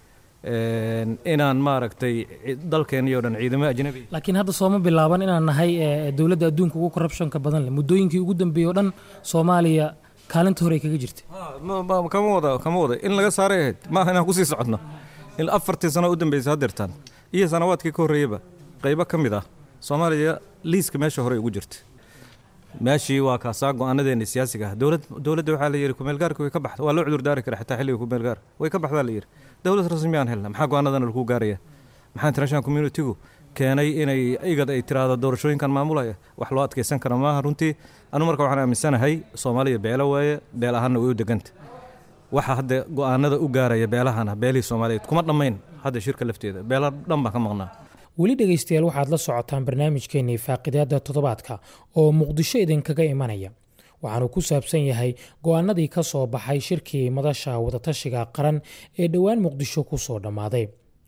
inaan maaragtay dalkeenii o dhan ciidamo ajnabi laakiin hadda sooma bilaaban inaan nahay dowladda adduunka ugu corruptionka badan leh muddooyinkii ugu dambeeyey o dhan soomaaliya kaalinta hore ay kaga jirtay kama wada kama wada in laga saaray ahayd maaha inaan kusii socodno in afartii sano u dambeysay haddeertaan iyo sanawaadkii ka horreeyaba qaybo ka mid ah soomaaliya liiska meesha hore ugu jirta meeshii waa kaasaa go-aanadeena siyaasiga ah dowlad dowladda waxaa la yidhi kumeelgaarka way ka baxda waa loo cudur daari kara xitaa xilliga kumeelgaar way ka baxdaa la yidhi dowlad rasmi aan helna maxaa go-aanadana lagu gaaraya maxaa international communitygu keenay inay igad ay tiraahdo doorashooyinkan maamulaya wax loo adkeysan kara maaha runtii anu marka waxaan aaminsanahay soomaaliya beelo waaye beel ahaanna way u deganta waxa hadda go-aanada u gaaraya beelahana beelihii soomaaliyeed kuma dhammayn hadda shirka lafteeda beelo dhan baa ka maqnaa weli dhegaystayaal waxaad la socotaan barnaamijkeennii faaqidaada toddobaadka oo muqdisho idinkaga imanaya waxaanu ku saabsan yahay go-aanadii ka soo baxay shirkii madasha wadatashiga qaran ee dhowaan muqdisho ku soo dhammaaday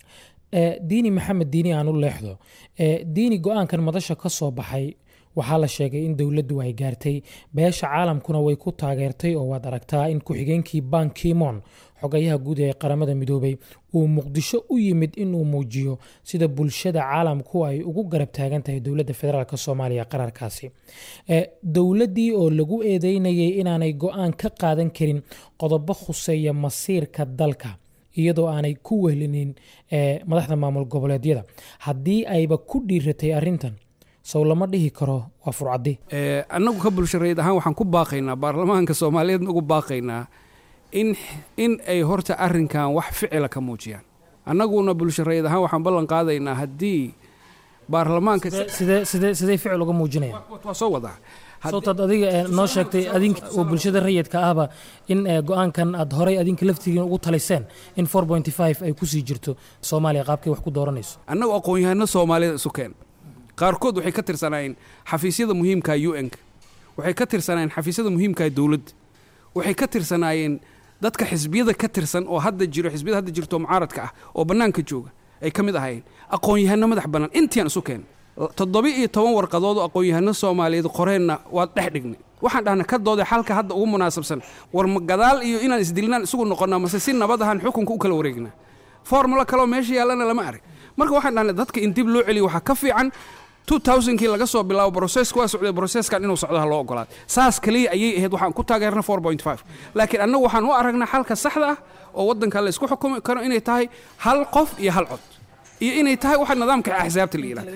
diini maxamed diini aan u leexdo diini go-aankan madasha ka soo baxay waxaa la sheegay in dowladdu ay gaartay beesha caalamkuna way ku taageertay oo waad aragtaa in ku-xigeenkii ban kimon xogayaha guud ee qaramada midoobay uu muqdisho u yimid inuu muujiyo sida bulshada caalamku ay ugu garab taagan tahay dowladda federaalk soomaaliya qararkaasi dowladdii oo lagu eedeynayay inaanay go-aan ka qaadan karin qodobo khuseeya masiirka dalka iyadoo aanay ku wehlinin madaxda maamul goboleedyada haddii ayba ku dhiiratay arintan sow lama dhihi karo waa furcadi annagu ka bulshareed ahaan waxaan ku baaqaynaa baarlamaanka soomaaliyeedna ugu baaqaynaa in in ay horta arrinkan wax ficila ka muujiyaan annaguna bulshareed ahaan waxaan ballan qaadaynaa haddii baarlamaanka sidee sidee sidee ficil uga muujinayaan waa soo wadaa sawtaad adiga noo sheegtay adinka oo bulshada rayidka ahba in go-aankan aad horay adinka laftigiin ugu taliseen in ay kusii jirto soomaaliya qaabkay wax ku dooranayso annagu aqoon-yahano soomaalida isu keen qaarkood waxay ka tirsanaayeen xafiisyada muhiimka un-ka waxay ka tirsanaayeen xafiisyada muhiimka dowladda waxay ka tirsanaayeen dadka xisbiyada ka tirsan oo hadda jiro xisbiyada hadda jirto mucaaradka ah oo bannaanka jooga ay ka mid ahaayeen aqoon-yahano madax bannaan intiaan isu keen toddoba iyo toban warqadood oo aqoon-yahano soomaaliyeed qoreenna waad dhex dhignay waxaan dhahnay ka doode xalka hadda ugu munaasabsan war ma gadaal iyo inaan isdilnaan isugu noqonnaa mase si nabad ahaan xukunka u kala wareegnaa formula kaleo meesha yaallana lama arag marka waxaan dhahnay dadka in dib loo celiyo waxaa ka fiican kii laga soo bilaabo broseska waa socday broseskan inuu socdo ha loo ogolaado saas kaliya ayay ahayd waxaan ku taageerna laakiin annagu waxaan u aragnaa xalka saxda ah oo waddanka la isku xukumi karo inay tahay hal qof iyo hal cod iyo inay tahay waxa nidaamka axsaabta la yidhahdo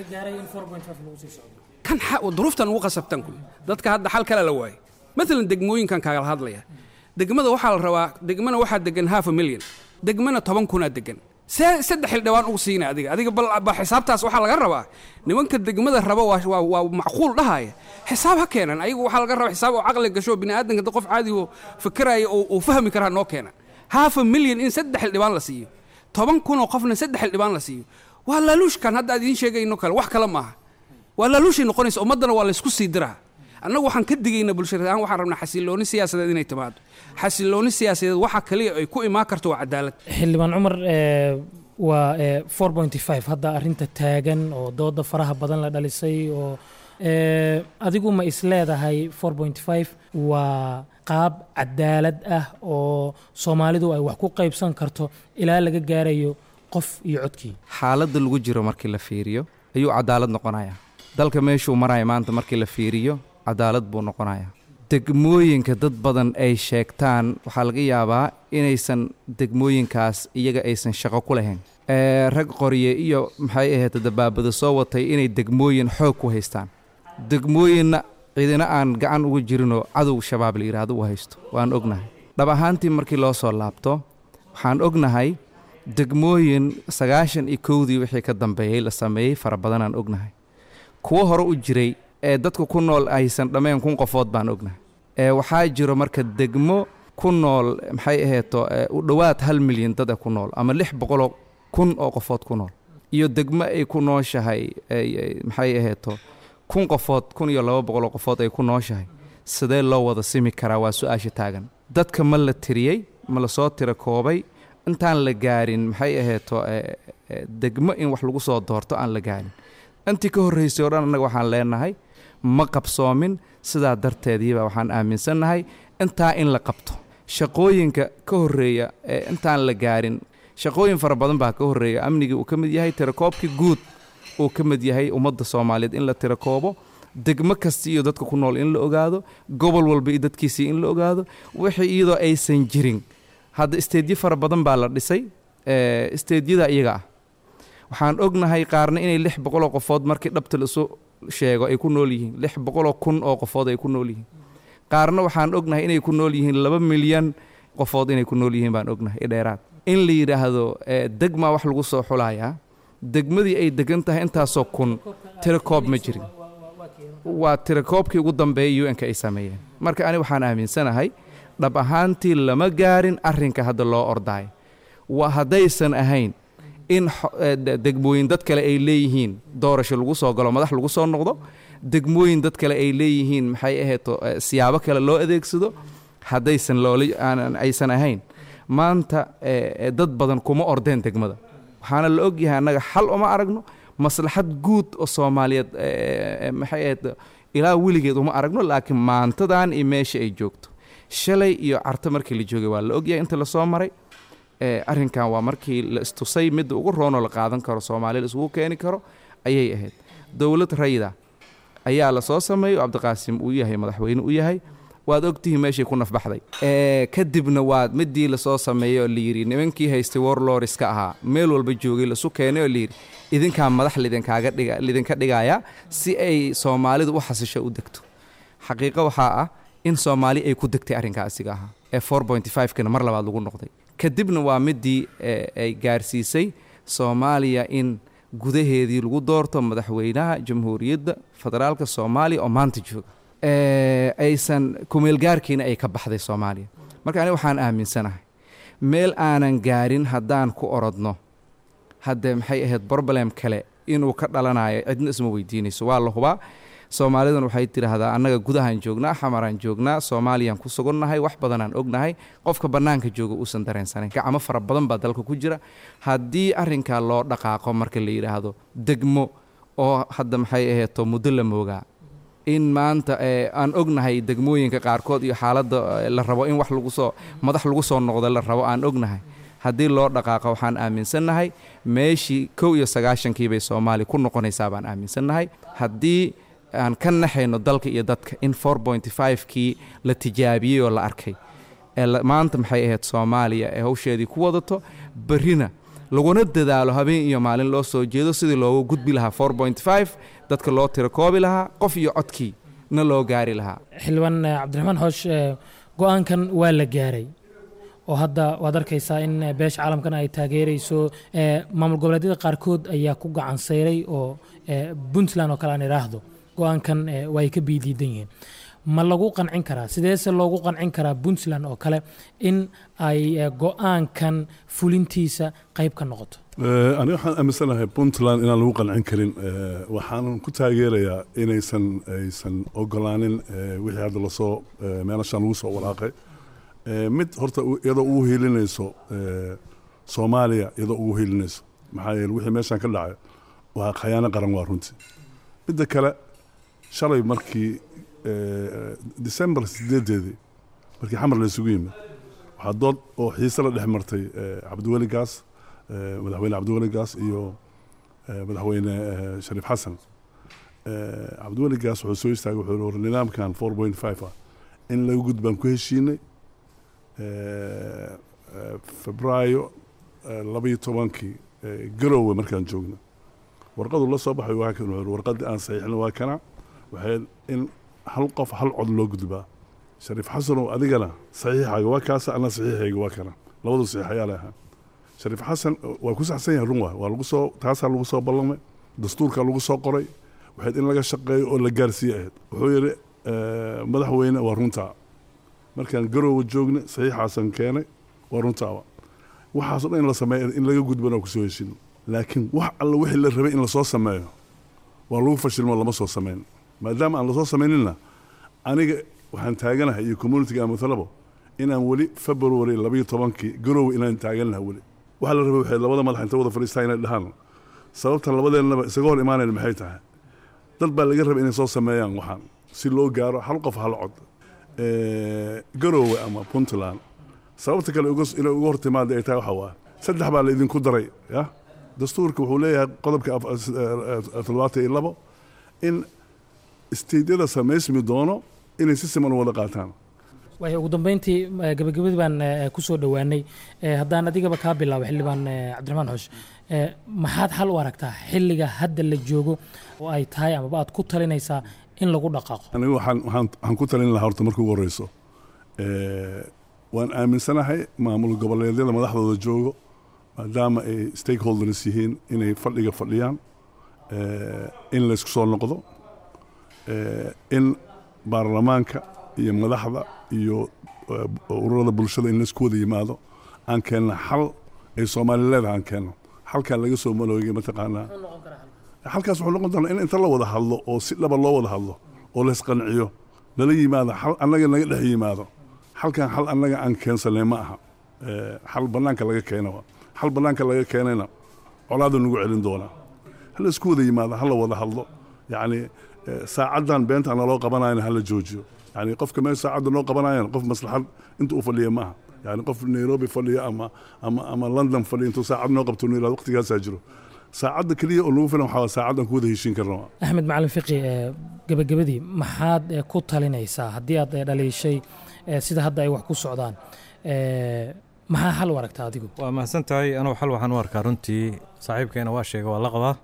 kan duruuftan ugu qasabtan kule dadka hadda xal kale la waayay maalan degmooyinkan kaagala hadlaya degmada waxaa la rabaa degmana waxaa degan half a million degmana toban kunaa degan see saddex xildhibaan ugu siina adiga adiga bal xisaabtaas waxaa laga rabaa nimanka degmada raba waa macquul dhahaya xisaab ha keenan ayagu waxaa laga rabaa xisaab oo caqli gasho biniaadanka qof caadi oo fikiraya uu fahmi karaa noo keena half a million in saddex xildhibaan la siiyo toban kunoo qofna saddex xildhibaan la siiyo waa laaluushkan hadda aad idiin sheegayno kale wax kale maaha waa laaluushay noqonaysa ummaddana waa laysku sii diraa annagu waxaan ka digaynaa bulshada ahaan waxaan rabnaa xasilooni siyaasadeed inay timaado xasilooni siyaasadeed waxa kaliya ay ku imaan karto waa cadaalad xildhibaan cumar waa hadda arinta taagan oo dooda faraha badan la dhalisay oo adigu ma isleedahay waa qaab cadaalad ah oo soomaalidu ay wax ku qaybsan karto ilaa laga gaarayo qof iyo codkii xaaladda lagu jiro markii la fiiriyo ayuu cadaalad noqonayaa dalka meeshuu maraya maanta markii la fiiriyo cadaalad buu noqonayaa degmooyinka dad badan ay sheegtaan waxaa laga yaabaa inaysan degmooyinkaas iyaga aysan shaqo ku lahayn rag qorye iyo maxay ahayd dabaabada soo watay inay degmooyin xoog ku haystaan degmooyinna ciidina aan gacan uga jirinoo cadow shabaab la yidhaahdo u haysto waan ognahay dhab ahaantii markii loo soo laabto waxaan ognahay degmooyin sagaashan iyo kowdii wixii ka dambeeyey la sameeyey fara badanaan ognahay kuwo hore u jiray ee dadka ku nool aysan dhammayn kun qofood baan ognahay ee waxaa jiro marka degmo ku nool maxay aheeto u dhowaad hal milyan dada ku nool ama lix boqoloo kun oo qofood ku nool iyo degmo ay ku nooshahay maxay aheeto kun qofood kun iyo laba boqoloo qofood ay ku nooshahay sidee loo wada simi karaa waa su-aasha taagan dadka ma la tiriyey ma la soo tira koobay intaan la gaarin maxay aheeto degmo in wax lagu soo doorto aan la gaarin intii ka horraysay o dhan annaga waxaan leenahay ma qabsoomin sidaa darteediiba waxaan aaminsannahay intaa in la qabto shaqooyinka ka horreeya ee intaan la gaarin shaqooyin fara badan baa ka horreeya amnigii uu ka mid yahay tirakoobkii guud uu ka mid yahay ummadda soomaaliyeed in la tirakoobo degmo kasta iyo dadka ku nool in la ogaado gobol walba iyo dadkiisii in la ogaado wixii iyadoo aysan jirin hadda isteedyo fara badan baa la dhisay isteedyada iyaga ah waxaan ognahay qaarna inay lix boqoloo qofood markii dhabta laisu sheego ay ku nool yihiin lix boqoloo kun oo qofood ay ku nool yihiin qaarna waxaan ognahay inay ku nool yihiin laba milyan qofood inay ku nool yihiin baan ognahay i dheeraad in la yidhaahdo degmaa wax lagu soo xulayaa degmadii ay degan tahay intaasoo kun tirakoob ma jirin waa tirakoobkii ugu dambeeyay un-ka ay sameeyeen marka ani waxaan aaminsanahay dhab ahaantii lama gaarin arrinka hadda loo ordaayo waa haddaysan ahayn in degmooyin dad kale ay leeyihiin doorasho lagu soo galo madax lagu soo noqdo degmooyin dad kale ay leeyihiin maxay ahayto siyaabo kale loo adeegsado haddaysan loola aysan ahayn maanta dad badan kuma ordeen degmada waxaana la ogyahay annaga xal uma aragno maslaxad guud oo soomaaliyeed maxay ahayd ilaa weligeed uma aragno laakiin maantadan iyo meesha ay joogto shalay iyo carto markii la joogay waa la ogyahay inta lasoo maray arrinkan waa markii la istusay midda ugu roonoo la qaadan karo soomaaliya la isugu keeni karo ayay ahayd dowlad rayida ayaa lasoo sameeyey oo cabdiqaasim uu yahay madaxweyne u yahay waad ogtihiin meeshay ku nafbaxday kadibna waa midii lasoo sameeyey oo layidhi nimankii haystay warloriska ahaa meel walba joogay lasu keenay oo layidhi idinkaa madax lidinkaaga dhiga lidinka dhigaya si ay soomaalidu u xasisho u degto xaqiiqo waxaa ah in soomaali ay ku degtay arrinkaa asiga ahaa ee four point five-kana mar labaad lagu noqday kadibna waa midii ay gaarsiisay soomaaliya in gudaheedii lagu doorto madaxweynaha jamhuuriyadda federaalka soomaaliya oo maanta jooga aysan kumeelgaarkiina ay ka baxday soomaaliya marka aniga waxaan aaminsanahay meel aanan gaarin haddaan ku orodno haddee maxay ahayd broblem kale inuu ka dhalanayo cidna isma weydiinayso waa la hubaa soomaalidan waxay tidhaahdaa annaga gudahaan joognaa xamaraan joognaa soomaaliyaan ku sugannahay wax badanaan ognahay qofka bannaanka jooga uusan dareensanayn gacmo fara badan baa dalka ku jira haddii arrinkaa loo dhaqaaqo marka la yidhaahdo degmo oo hadda maxay aheeto muddo la moogaa in maanta aan ognahay degmooyinka qaarkood iyo xaaladda la rabo in wax lagu soo madax lagu soo noqdo la rabo aan ognahay haddii loo dhaqaaqo waxaan aaminsannahay meeshii kow iyo sagaashankii bay soomaaliya ku noqonaysaa baan aaminsannahay haddii aan ka naxayno dalka iyo dadka in four point five-kii la tijaabiyey oo la arkay ee maanta maxay ahayd soomaaliya ee hawsheedii ku wadato berrina laguna dadaalo habeen iyo maalin loo soo jeedo sidii loogu gudbi lahaa four point five dadka loo tirakoobi lahaa qof iyo codkii na loo gaari lahaa xildhibaan cabdiraxmaan xoosh go-aankan waa la gaaray oo hadda waad arkaysaa in beesha caalamkan ay taageerayso maamul goboleedyada qaarkood ayaa ku gacan sayray oo puntland oo kale aan idhaahdo go-aankan waa ay ka biidiidan yihiin ma lagu qancin karaa sideese loogu qancin karaa puntland oo kale in ay go-aankan fulintiisa qayb ka noqoto aniga waxaan aaminsanahay puntland inaan lagu qancin karin waxaanan ku taageerayaa inaysan aysan ogolaanin wixii hadda lasoo meelashaan lagu soo walaaqay mid horta iyadoo ugu hiilinayso soomaaliya iyadoo ugu hiilinayso maxaa yeele wixii meeshaan ka dhacay waa khayaano qaran waa runtii midda kale shalay markii december sideedeedii markii xamar la isugu yimid waxaa dood oo xiise la dhex martay cabdiweli gaas madaxweyne cabdiweli gaas iyo madaxweyne shariif xasan cabdiweli gaas wuxuu soo istaagay wuxuu war nidaamkan four point five ah in laga gudbaan ku heshiinay febraayo labaiyo tobankii garowe markaan joogno warqadu la soo baxay waa kan warqadii aan saxiixna waa kana waxay in hal qof hal cod loo gudbaa shariif xasanow adigana saxiixaaga waa kaasa ana saxiixayga waa kana labadu saxiix ayaa la ahaa shariif xasan waa ku saxsan yahay run waa waa lagu soo taasaa lagu soo ballamay dastuurkaa lagu soo qoray waxayd in laga shaqeeyo oo la gaarsiiye ahayd wuxuu yidhi madaxweyne waa runtaa markaan garoowa joogna saxiixaasan keenay waa runtaaba waxaasoo dhan in la sameeyo in laga gudbana kusoo heshino laakiin wax alla wixii la rabay in lasoo sameeyo waa lagu fashilmo lama soo samayn maadaama aan lasoo samayninna aniga waxaan taaganahay iyo communitiga amatalabo inaan weli february labayo tobankii garoowe inaan taaganahay weli waxaa la rabay waxay labada madax inta wada fadhiistaa inay dhahaan sababtan labadeennaba isaga hor imaanayn maxay tahay dad baa laga rabay inay soo sameeyaan waxaan si loo gaaro hal qof hal cod garoowe ama puntland sababta kale inay uga hortimaada ay tahay waxa waa saddex baa la idinku daray ya dastuurka wuxuu leeyahay qodobka toddobaatan iyo labo in isteydyada samaysmi doono inay si siman u wada qaataan waay ugu dambeyntii gabagabadii baan ku soo dhowaanay haddaan adigaba kaa bilaabo xildhibaan cabdiraxmaan xoosh maxaad xal u aragtaa xilliga hadda la joogo oo ay tahay amaba aad ku talinaysaa in lagu dhaqaaqo anigu waxaan waxaan waxaan ku talin lahaa horta marka ugu horeyso waan aaminsanahay maamul goboleedyada madaxdooda joogo maadaama ay stakeholders yihiin inay fadhiga fadhiyaan in laysku soo noqdo in baarlamaanka iyo madaxda iyo ururada bulshada in laysku wada yimaado aan keenna xal ay soomaali leedahay aan keenno xalkaa laga soo maloogay mataqaanaa xalkaas wuxuu noqon doonaa in inta la wada hadlo oo si dhaba loo wada hadlo oo laysqanciyo lala yimaado xal annaga naga dhex yimaado xalkan xal annaga aan keensanay ma aha xal bannaanka laga keena xal bannaanka laga keenayna colaadu nagu celin doonaa hala isku wada yimaado hala wada hadlo yacni saacaddan beenta naloo qabanayana hala joojiyo yani qofka meel saacadda noo qabanayan qof maslaxad inta uu fadhiya maaha yani qof nairobi fadhiya ama ama ama london fadhiya intuu saacad noo qabto nu yirahdo waqtigaasaa jiro saacadda keliya oo nagu filan waxaa saacaddan ku wada heshiin karna axmed macalin fiqi gabagabadii maxaad ku talinaysaa haddii aad dhaliishay sida hadda ay wax ku socdaan maxaa xal u aragtaa adigu waa mahadsan tahay anugu xal waxaan u arkaa runtii saaxiibkeena waa sheega waa la qabaa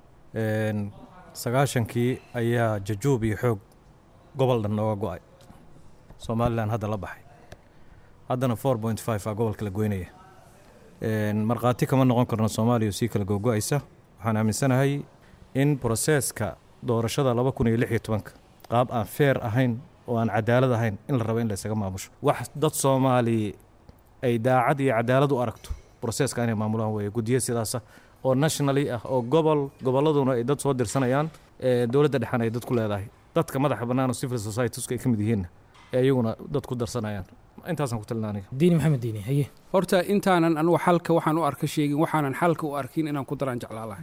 sagaashankii ayaa jajuub iyo xoog gobol dhan nooga go'ay somalilan hadda la baxay haddana four point five aa gobolka la goynaya markhaati kama noqon karno soomaaliya sii kala googo'aysa waxaan aaminsanahay in broseeska doorashada laba kun iyo lix iyo tobanka qaab aan feer ahayn oo aan cadaalad ahayn in la rabo in laysaga maamusho wax dad soomaali ay daacad iyo cadaalad u aragto broseeska inay maamulaan weeye guddiyo sidaasa oo nationally ah oo gobol gobolladuna ay dad soo dirsanayaan dowladda dhexan ay dad ku leedahay dadka madaxa bannaan oo civil societieska ay ka mid yihiinna ee iyaguna dad ku darsanayaan intaasaan ku talina aniga diini maxamed diini haye horta intaanan anugu xalka waxaan u arka sheegin waxaanan xalka u arkin inaan ku daraan jeclaalahay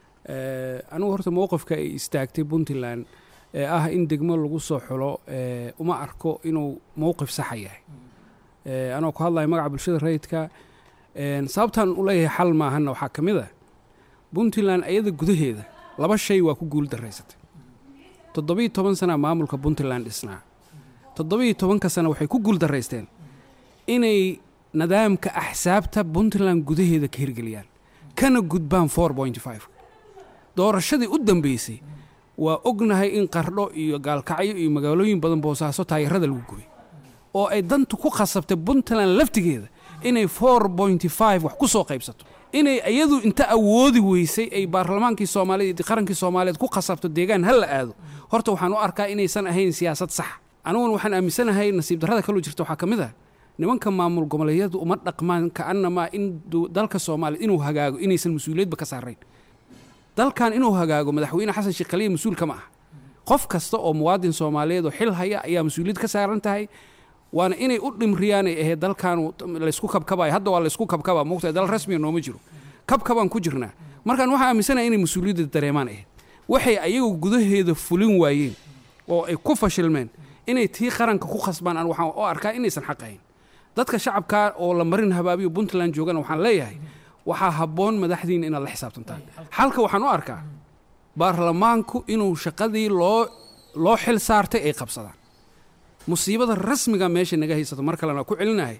anugu horta mowqifka ay istaagtay puntland ee ah in degmo lagu soo xulo uma arko inuu mowqif saxa yahay anoo ku hadlaya magaca bulshada rayidka sababtaan u leeyahay xal maahanna waxaa ka mid a puntland ayada gudaheeda laba shay waa ku guul daraysatay toddobiiyo toban sana maamulka puntland dhisnaa toddobiiyo tobanka sana waxay ku guul daraysteen inay nidaamka axsaabta puntland gudaheeda ka hirgeliyaan kana gudbaan four point five doorashadii u dambeysay waa ognahay in qardho iyo gaalkacyo iyo magaalooyin badan boosaaso taayarada lagu gubay oo ay dantu ku khasabtay puntland laftigeeda inay four pointy five wax ku soo qaybsato inay iyadu inta awoodi weysay ay baarlamaankii soomaaliyeed qarankii soomaaliyeed ku khasabto deegaan ha la aado horta waxaan u arkaa inaysan ahayn siyaasad sax aniguna waxaan aaminsanahay nasiib darrada kaloo jirta waxaa ka mid ah nimanka maamul goboleedyadu uma dhaqmaan ka'anamaa in dalka soomaaliya inuu hagaago inaysan mas-uuliyadba ka saarayn dalkan inuu hagaago madaxweyne xasan sheekh khaliya mas-uul kama ah qof kasta oo muwaadin soomaaliyeed oo xil haya ayaa mas-uuliyad ka saaran tahay waana inay u dhimriyaan ay ahayd dalkan laysku kabkabayo hadda waa laysku kabkaba mogtahay dal rasmiga nooma jiro kabkabaan ku jirnaa markaan waxaa aaminsanaya inay mas-uuliyadda dareemaan ahayd waxay ayagu gudaheeda fulin waayeen oo ay ku fashilmeen inay tii qaranka ku khasbaan aan waxaan u arkaa inaysan xaq ahayn dadka shacabka oo la marin habaabiyo puntland joogana waxaan leeyahay waxaa habboon madaxdiina inaad la xisaabtantaan xalka waxaan u arkaa baarlamaanku inuu shaqadii loo loo xil saartay ay qabsadaan musiibada rasmiga meesha naga haysato mar kalena ku celinahay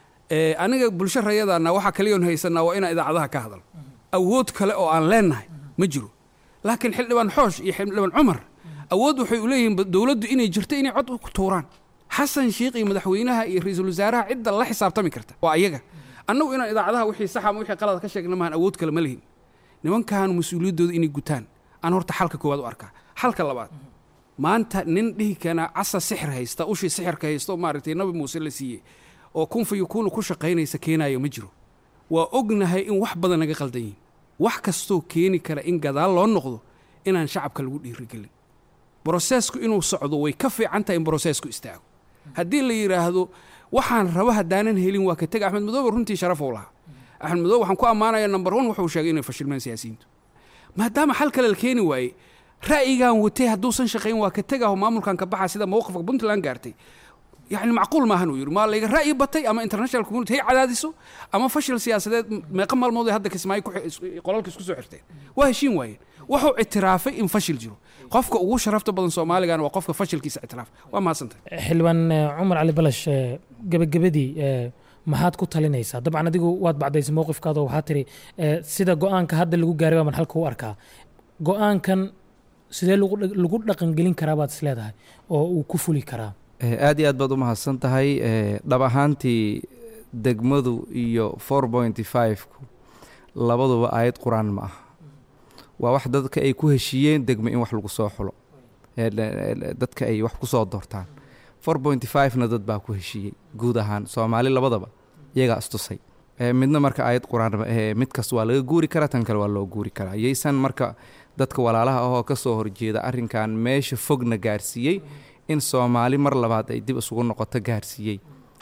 aniga bulsho rayadaana waxaa kaliyoon haysanaa waa inaan idaacadaha ka hadal awood kale oo aan leenahay ma jiro laakiin xildhibaan xoosh iyo xildhibaan cumar awood waxay u leeyihiin dowladdu inay jirto inay cod ku tuuraan xasan sheikh iyo madaxweynaha iyo ra-iisul wasaaraha cidda la xisaabtami karta waa ayaga annagu inaan idaacadaha wixii saxa ama wixii qalad ka sheegna maahan awood kale ma lihin nimankan mas-uuliyaddooda inay gutaan aan horta xalka koowaad u arkaa xalka labaad maanta nin dhihi kana casa sixir haysta ushii sixirka haysta oo maaragtay nabi muuse la siiyey oo kun fa yakuunu ku shaqaynaysa keenayo ma jiro waa ognahay in wax badan naga qaldan yihin wax kastoo keeni kara in gadaal loo noqdo inaan shacabka lagu dhiirigelin broseesku inuu socdo way ka fiican tahay in broseesku istaago haddii la yidhaahdo waxaan rabo haddaanan helin waa ka tega axmed madoobe runtii sharafou lahaa axmed madoobe waxaan ku ammaanaya number one wuxuu sheegay inay fashilmeen siyaasiyiintu maadaama xal kale la keeni waayey ra'yigan watay hadduusan shaqayn waa ka tegaho maamulkan ka baxa sida mowqifka puntland gaartay yani macquul maahan uu yidhi maa layga ra'yi batay ama international community hay cadaadiso ama fashil siyaasadeed meeqa maalmood ay hadda kismaayo ku xi- is- qolalka isku soo xirteen waa heshiin waayeen wuxuu ictiraafay in fashil jiro qofka ugu sharafta badan soomaaligana waa qofka fashilkiisa ictiraaf waa mahadsantahay xildhibaan eh, cumar cali balash eh, gebagabadii eh, maxaad ku talinaysaa dabcan adigu waad bacdaysay mowqifkaada oo waxaa tiri eh, sida go-aanka hadda lagu gaaray baa man halka u arkaa go-aankan sidee lagu dhaq- lagu dhaqangelin karaa baad isleedahay oo uu ku fuli karaa Eh, aad iyo aad baad u mahadsan tahay eh, dhab ahaantii degmadu iyo four pointy five-ku labaduba aayad qur-aan ma aha waa wax dadka ay ku heshiiyeen degmo in wax lagu soo xulo Eh, le- le- dadka ay wax ku soo doortaan four pointy five-na dad baa ku heshiiyey guud ahaan soomaali labadaba iyagaa istusay Eh, midna marka aayad qur-aan ma ahee mid kasta waa laga guuri karaa tan kale waa loo guuri karaa yaysan marka dadka walaalaha ahoo ka soo horjeeda arrinkan meesha fogna gaarsiiyey in soomaali mar labaad ay dib isugu noqoto gaarsiiyey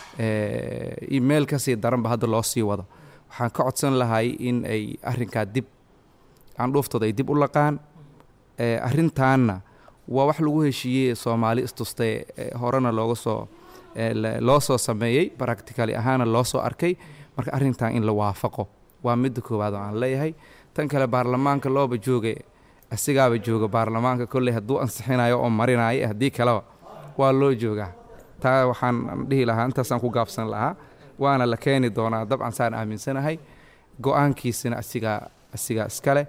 Eh, meel kasii daranba hadda loo sii wado waxaan ka codsan lahay in ay arrinkaa dib candhuuftooda ay dib u laqaan Eh, arrintaanna waa wax lagu heshiiyey soomaali istustay eh, horena looga soo eh, le- loo soo sameeyey practically ahaana loo soo arkay marka arrintan in la waafaqo waa midda koowaad oo aan leeyahay tan kale baarlamaanka looba jooga asigaaba jooga baarlamaanka kolley hadduu ansixinayo oo marinayo haddii kaleba waa loo joogaa taa waxaan dhihi lahaa intaasaan ku gaabsan lahaa waana la keeni doonaa dabcan saan aaminsanahay go-aankiisina asigaa asigaa iskale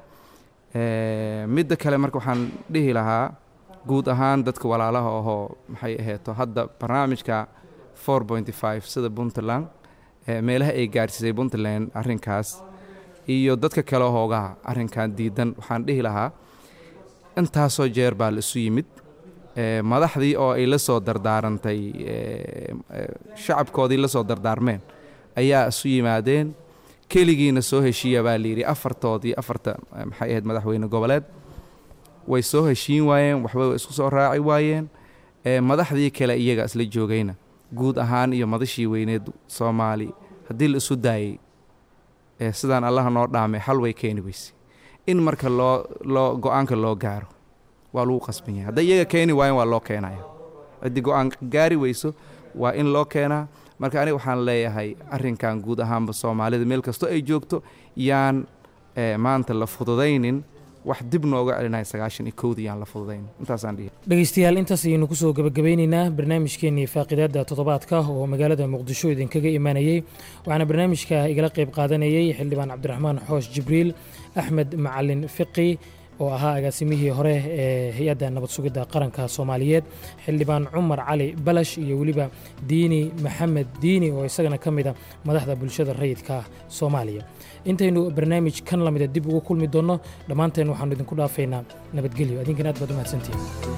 Eh, midda kale marka waxaan dhihi lahaa guud ahaan dadka walaalaha ahoo maxay aheeto hadda barnaamijka four pointy five sida puntland eh, meelaha ay gaarsiisay puntland arrinkaas iyo dadka kale hoogaha arrinkan diidan waxaan dhihi lahaa intaasoo jeer baa la isu yimid Eh, madaxdii oo ay la soo dardaarantay eh, eh, shacabkoodii la soo dardaarmeen ayaa isu yimaadeen keligiina soo heshiiya baa layidhi afartoodii afarta eh, maxay ahayd madaxweyne goboleed way soo heshiin waayeen waxba way isku soo raaci waayeen Eh, madaxdii kale iyaga isla joogayna guud ahaan iyo madashii weyneed soomaali haddii la isu daayey eh, sidaan allaha noo dhaamay xal way keeni weyse in marka loo loo go-aanka loo gaaro waa lagu qasban yahay hadday iyaga keeni waayeen waa loo keenaya haddii go-aan gaari weyso waa in loo keenaa marka aniga waxaan leeyahay arrinkan guud ahaanba soomaalida meel kastoo ay joogto yaan eh, maanta la fududaynin wax dib nooga celinaya sagaashan iyo kowdii yaan la fududaynin intaasaan dhihi dhegeystayaal intaas ayaynu kusoo gabagabeyneynaa barnaamijkeenii faaqidaada toddobaadka oo magaalada muqdisho idinkaga imaanayey waxaana barnaamijka igala qayb qaadanayey xildhibaan cabdiraxmaan xoosh jibriil axmed macalin fiqi oo ahaa agaasimihii hore ee hay-adda nabad sugidda qaranka soomaaliyeed xildhibaan cumar cali balash iyo weliba diini maxamed diini oo isagana ka mida madaxda bulshada rayidka soomaaliya intaynu barnaamij kan lamida dib ugu kulmi doonno dhammaanteen waxaanu idinku dhaafaynaa nabadgelyo adinkan aad baad u mahadsantihin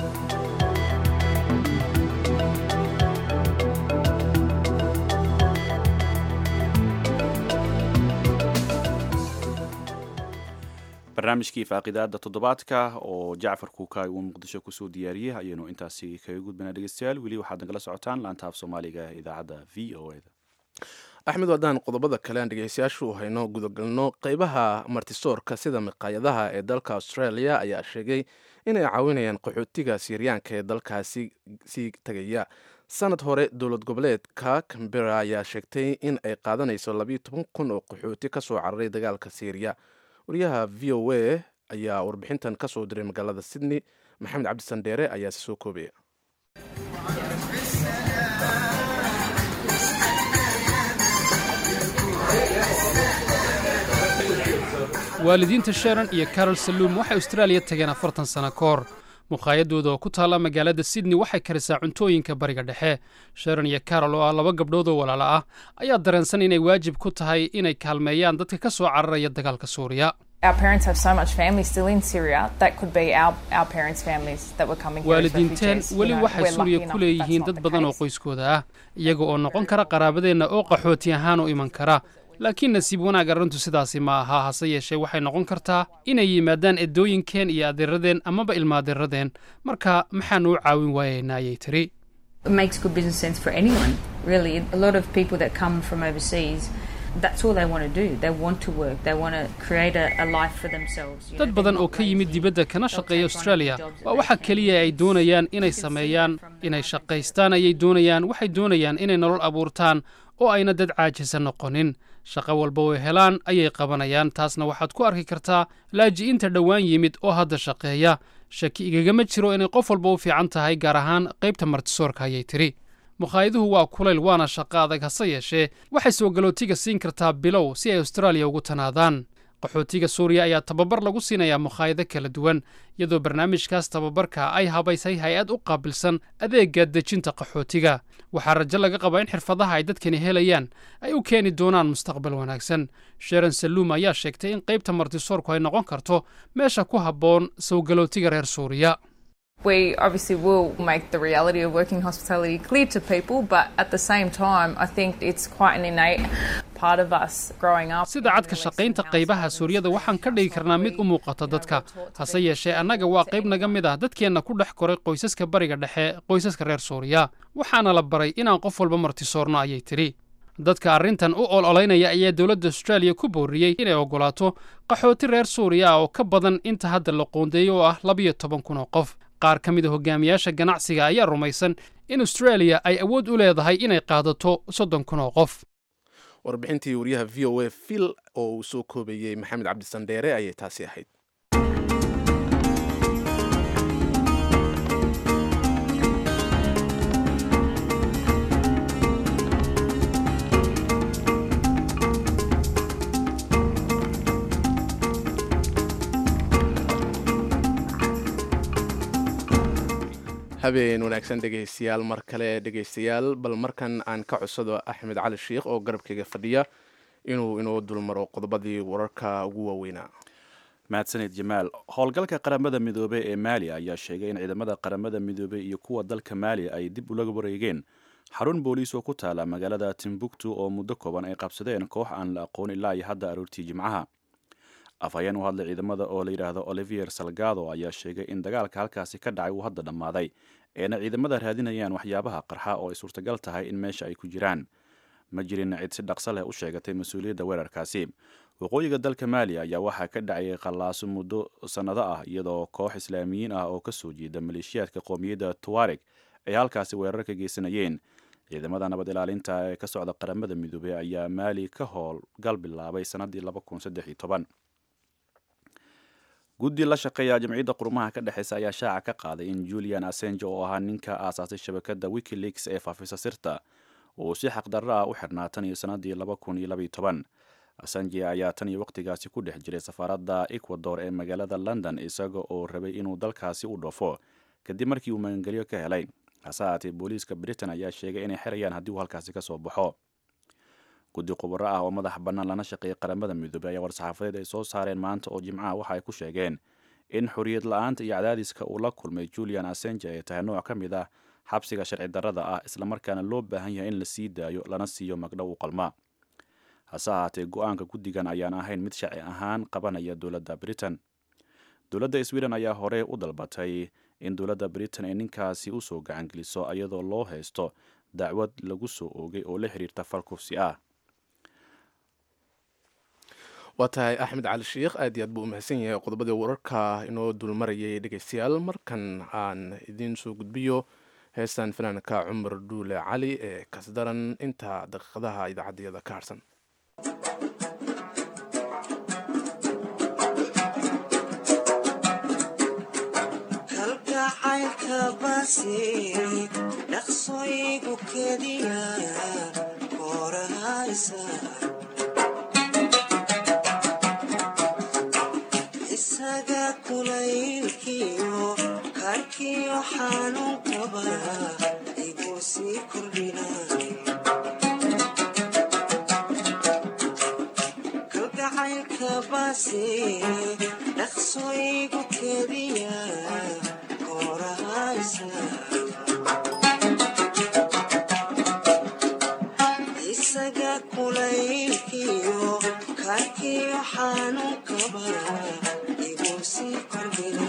barnaamijkii faaqidaada toddobaadka oo jacfar kuukaay uu muqdisho kusoo diyaariyey ayaynu intaasi kaga gudbanaa dhegeystayaal weli waxaad nagala socotaan laanta af soomaaliga ee idaacadda v o e da axmed waddaan qodobada kale aan dhegeystayaashu hayno gudagalno qeybaha martisoorka sida miqaayadaha ee dalka australia ayaa sheegay inay caawinayaan qaxootiga siiryaanka ee dalkaasi sii tegaya sanad hore dowlad goboleedka cambera ayaa sheegtay in ay qaadanayso labayo toban kun oo qaxooti ka soo cararay dagaalka siiriya wariyaha v o a ayaa warbixintan ka soo diray magaalada sydney maxamed cabdi sandheere ayaa si soo koobaya waalidiinta sharon iyo carol saluum waxay austraaliya tageen afartan sano ka hor mukhaayadooda oo ku taalla magaalada sydney waxay karisaa cuntooyinka bariga dhexe sharon iyo carol oo ah laba gabdhood oo walaalo ah ayaa dareensan inay waajib ku tahay inay kaalmeeyaan dadka ka soo cararaya dagaalka suuriya Our parents have so much family still in Syria. That could be our, our parents' families that were coming here as waalidiinteen refugees. You weli know, waxay we're lucky suuriya enough ku that that's leeyihiin not dad the badan oo case. qoyskooda ah iyaga oo noqon kara qaraabadeenna oo qaxooti ahaan u iman kara laakiin nasiib wanaag arrintu sidaasi ma aha hase yeeshee waxay noqon kartaa inay yimaadaan eddooyinkeen iyo adeeradeen amaba ilmaadeeradeen marka maxaanu u caawin waayaynaa ayay tiri It makes good business sense for anyone, really. A lot of people that come from overseas that's all they want to do. They want to work. They want to create a, a life for themselves. you dad know, badan they're oo not ka yimid lazy. dibadda kana They'll shaqeeya take on australia jobs that waa they waxa keliya ay doonayaan inay sameeyaan inay shaqaystaan ayay doonayaan waxay doonayaan inay nolol abuurtaan oo ayna dad caajisa noqonin shaqo walba way helaan ayay qabanayaan taasna waxaad ku arki kartaa laaji'inta dhowaan yimid oo hadda shaqeeya shaki igagama jiro inay qof walba u fiican tahay gaar ahaan qaybta martisoorka ayay tidhi mukhaayaduhu waa kulayl waana shaqo adag hase yeeshee waxay soo galootiga siin kartaa bilow si ay austraaliya ugu tanaadaan qaxootiga suuriya ayaa tababar lagu siinayaa mukhaayado kala duwan iyadoo barnaamijkaas tababarka ay habaysay hay-ad u qaabilsan adeegga dejinta qaxootiga waxaa rajo laga qabaa in xirfadaha ay dadkani helayaan ay u keeni doonaan mustaqbal wanaagsan sharon saluum ayaa sheegtay in qaybta martisoorku ay noqon karto meesha ku habboon soo galootiga reer suuriya We obviously will make the reality of working hospitality clear to people, but at the same time, I think it's quite an innate part of us growing up. sida cadka shaqaynta qaybaha suuriyada waxaan ka dhigi karnaa mid u muuqata dadka hase yeeshee annaga waa qayb naga mid ah dadkeenna ku dhex koray qoysaska bariga dhexe qoysaska reer suuriya waxaana la baray inaan qof walba martisoorno ayay tidhi dadka arrintan u ololaynaya ayaa dowladda austraaliya ku booriyey inay oggolaato qaxooti reer suuriya ah oo ka badan inta hadda la qoondeeyo oo ah labiyo toban kun oo qof qaar ka mid a hogaamiyaasha ganacsiga ayaa rumaysan in austraaliya ay awood u leedahay inay qaadato soddon kun oo qof warbixintii wariyaha v o a phil oo uu soo koobayey maxamed cabdisandheere ayay taasi ahayd habeen wanaagsan dhegaystayaal mar kale dhegaystayaal bal markan aan ka codsado axmed cali sheikh oo garabkayga fadhiya inuu inoo dulmaro qodobadii wararka ugu waaweynaa mahadsanid jamaal howlgalka qaramada midoobey ee maali ayaa sheegay in ciidamada qaramada midoobey iyo kuwa dalka maali ay dib ula wareegeen xarun booliis oo ku taala magaalada timbuktu oo muddo kooban ay qabsadeen koox aan la aqoon ilaa iyo hadda aroortii jimcaha afhayeen u hadlay ciidamada oo la yidhaahdo olivier salgado ayaa sheegay in dagaalka halkaasi ka dhacay uu hadda dhammaaday eena ciidamada raadinayaan waxyaabaha qarxa oo ay suurtagal tahay in meesha ay ku jiraan ma jirin cid si dhaqso leh u sheegatay mas-uuliyadda weerarkaasi waqooyiga dalka maali ayaa waxaa ka dhacayay qallaaso muddo sannado ah iyadoo koox islaamiyiin ah oo ka soo jeeda maleeshiyaadka qoomiyadda tuareg ay halkaasi weerar ka geysanayeen ciidamada nabad ilaalinta ee ka socda qaramada midoobey ayaa maali ka howlgal bilaabay sannaddii guddi la shaqeeya jamciyadda qurumaha ka dhexeysa ayaa shaaca ka qaaday in julian assange oo ahaa ninka aasaasay shabakadda wikileaks ee faafisa sirta uu si xaqdarro ah u xirnaa tan iyo sannaddii assange ayaa tan iyo waqtigaasi ku dhex jiray safaaradda ecuador ee magaalada london isaga oo rabay inuu dalkaasi u dhoofo kadib markii uu magangelyo ka helay hase haatee booliiska britain ayaa sheegay inay xirayaan haddii uu halkaasi ka soo baxo guddi khubaro ah oo madax bannaan lana shaqeeyay qaramada midoobey ayaa war-saxaafadeed ay soo saareen maanta oo jimcaha waxa ay ku sheegeen in xorriyad la-aanta iyo cadaadiska uu la kulmay julian assange ay tahay nooc ka mid ah xabsiga sharci darrada ah islamarkaana loo baahan yahay in la sii daayo lana siiyo magdhow u qalma hase ahaatee go-aanka guddigan ayaan ahayn mid sharci ahaan qabanaya dowladda britain dowladda sweden ayaa hore u dalbatay in dowladda britain ay ninkaasi usoo gacangeliso iyadoo loo haysto dacwad lagu soo oogay oo la xiriirta fal kufsi ah waa tahay axmed cali sheikh aad iyo aad buu u mahadsan yahay qodobadii wararka inoo dulmarayay dhegaystayaal markan aan idiin soo gudbiyo heestan fanaanka cumar dhuule cali ee kasdaran inta daqiiqadaha idaacaddayada ka harsan kalgacaylka basi dhaqsoygu kediya korahaysa isaga kulaylkiyo karkiyo xanuun qaba igu sii kordhina kalgacaylka basi dhaqsoygu kediya korahaysa isaga kulaylkiyo karkiyo xanuun qaba igu sii kordhina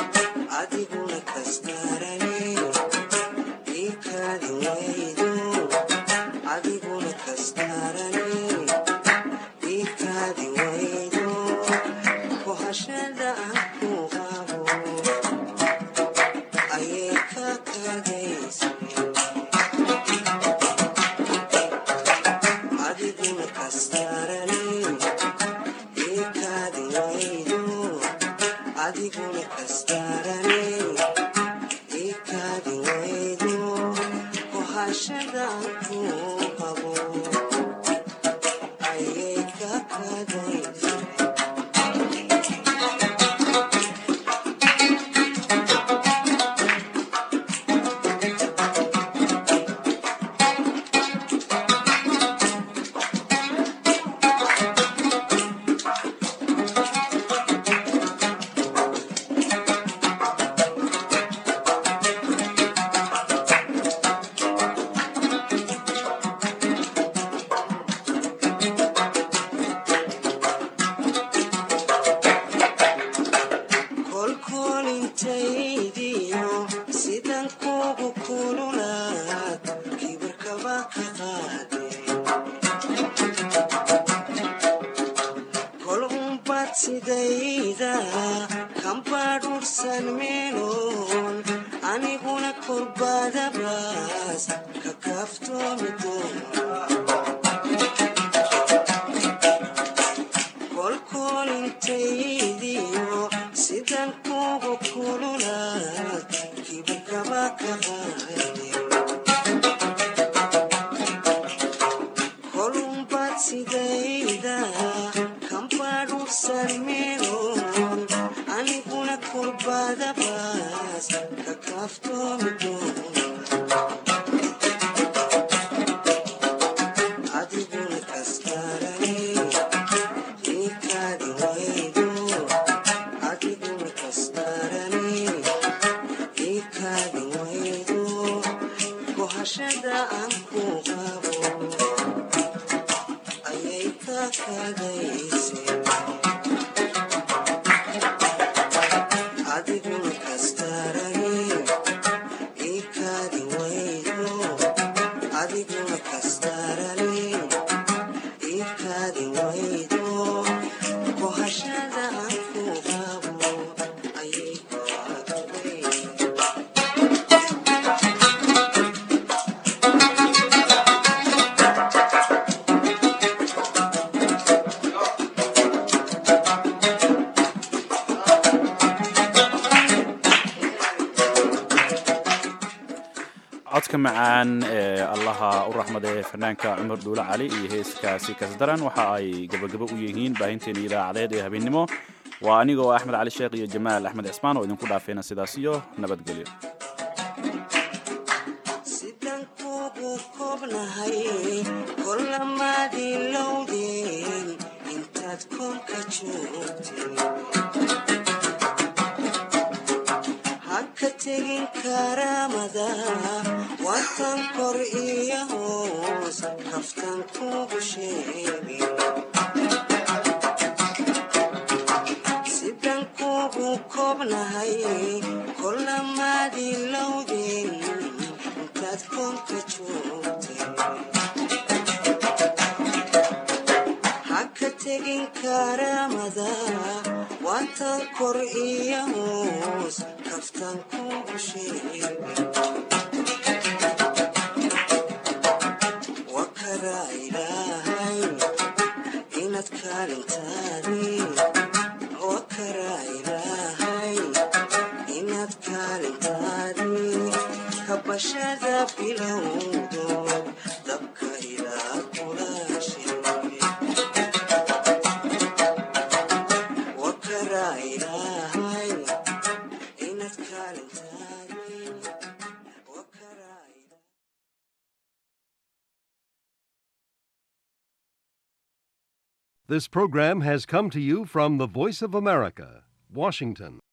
adiguna kastarane ikadi waydo adiguna kastarane ikaadi waydo kohashadaan ku qabo ayay ka kadaysa kolkolintaydiyo sidan kugu kululaad kibirkaba ka qaade kol umbad sidayda kambadhursan meeloon aniguna korbadabaas ka kaaftoomi doona kolkolintaydiyo sidan kugu kululaad kibirkaba ka qaade kolumbad sidayda kambadhursan meeloon aniguna kurbadabaas ka kaaftoomi doona adiguna kastarane ikaadi waydo adiguna kastarane ikaadi waydo kohashada aan ku qabo ayay ka kadayse adiguna kastarane ikaadi waydo adiguna kastarane ikaadi waydo kohashada aan ku qabo ayay ka kadayse codka macaan ee allaha u raxmade fanaanka cumar dhuule cali iyo heeskaasi kasdaran waxa ay gabagabo u yihiin baahinteena idaacadeed ee habeennimo waa anigoo axmed cali sheekh iyo jamaal axmed cismaan oo idinku dhaafeena sidaas iyo nabadgelyo sidan kugu koobnahay kolamaadii lowdeen intaad koonka joogtay ha ka tegin karaamada watan kor iyo hoos kaftan kugu sheegin sidan kugu koobnahay kolamaadii lowdeen intaad koonka joogtay ha ka tegin karaamada watan kor iyo hoos kaftan kugu sheegin wakaraa ilaahay inaad kaalintaadi wakaraa ilaahay inaad kaalintaadi kabashada bilowdo dabka ilaa kulaashay wakaraa ilaahay inaad kaalintaadi This program has come to you from the Voice of America, Washington.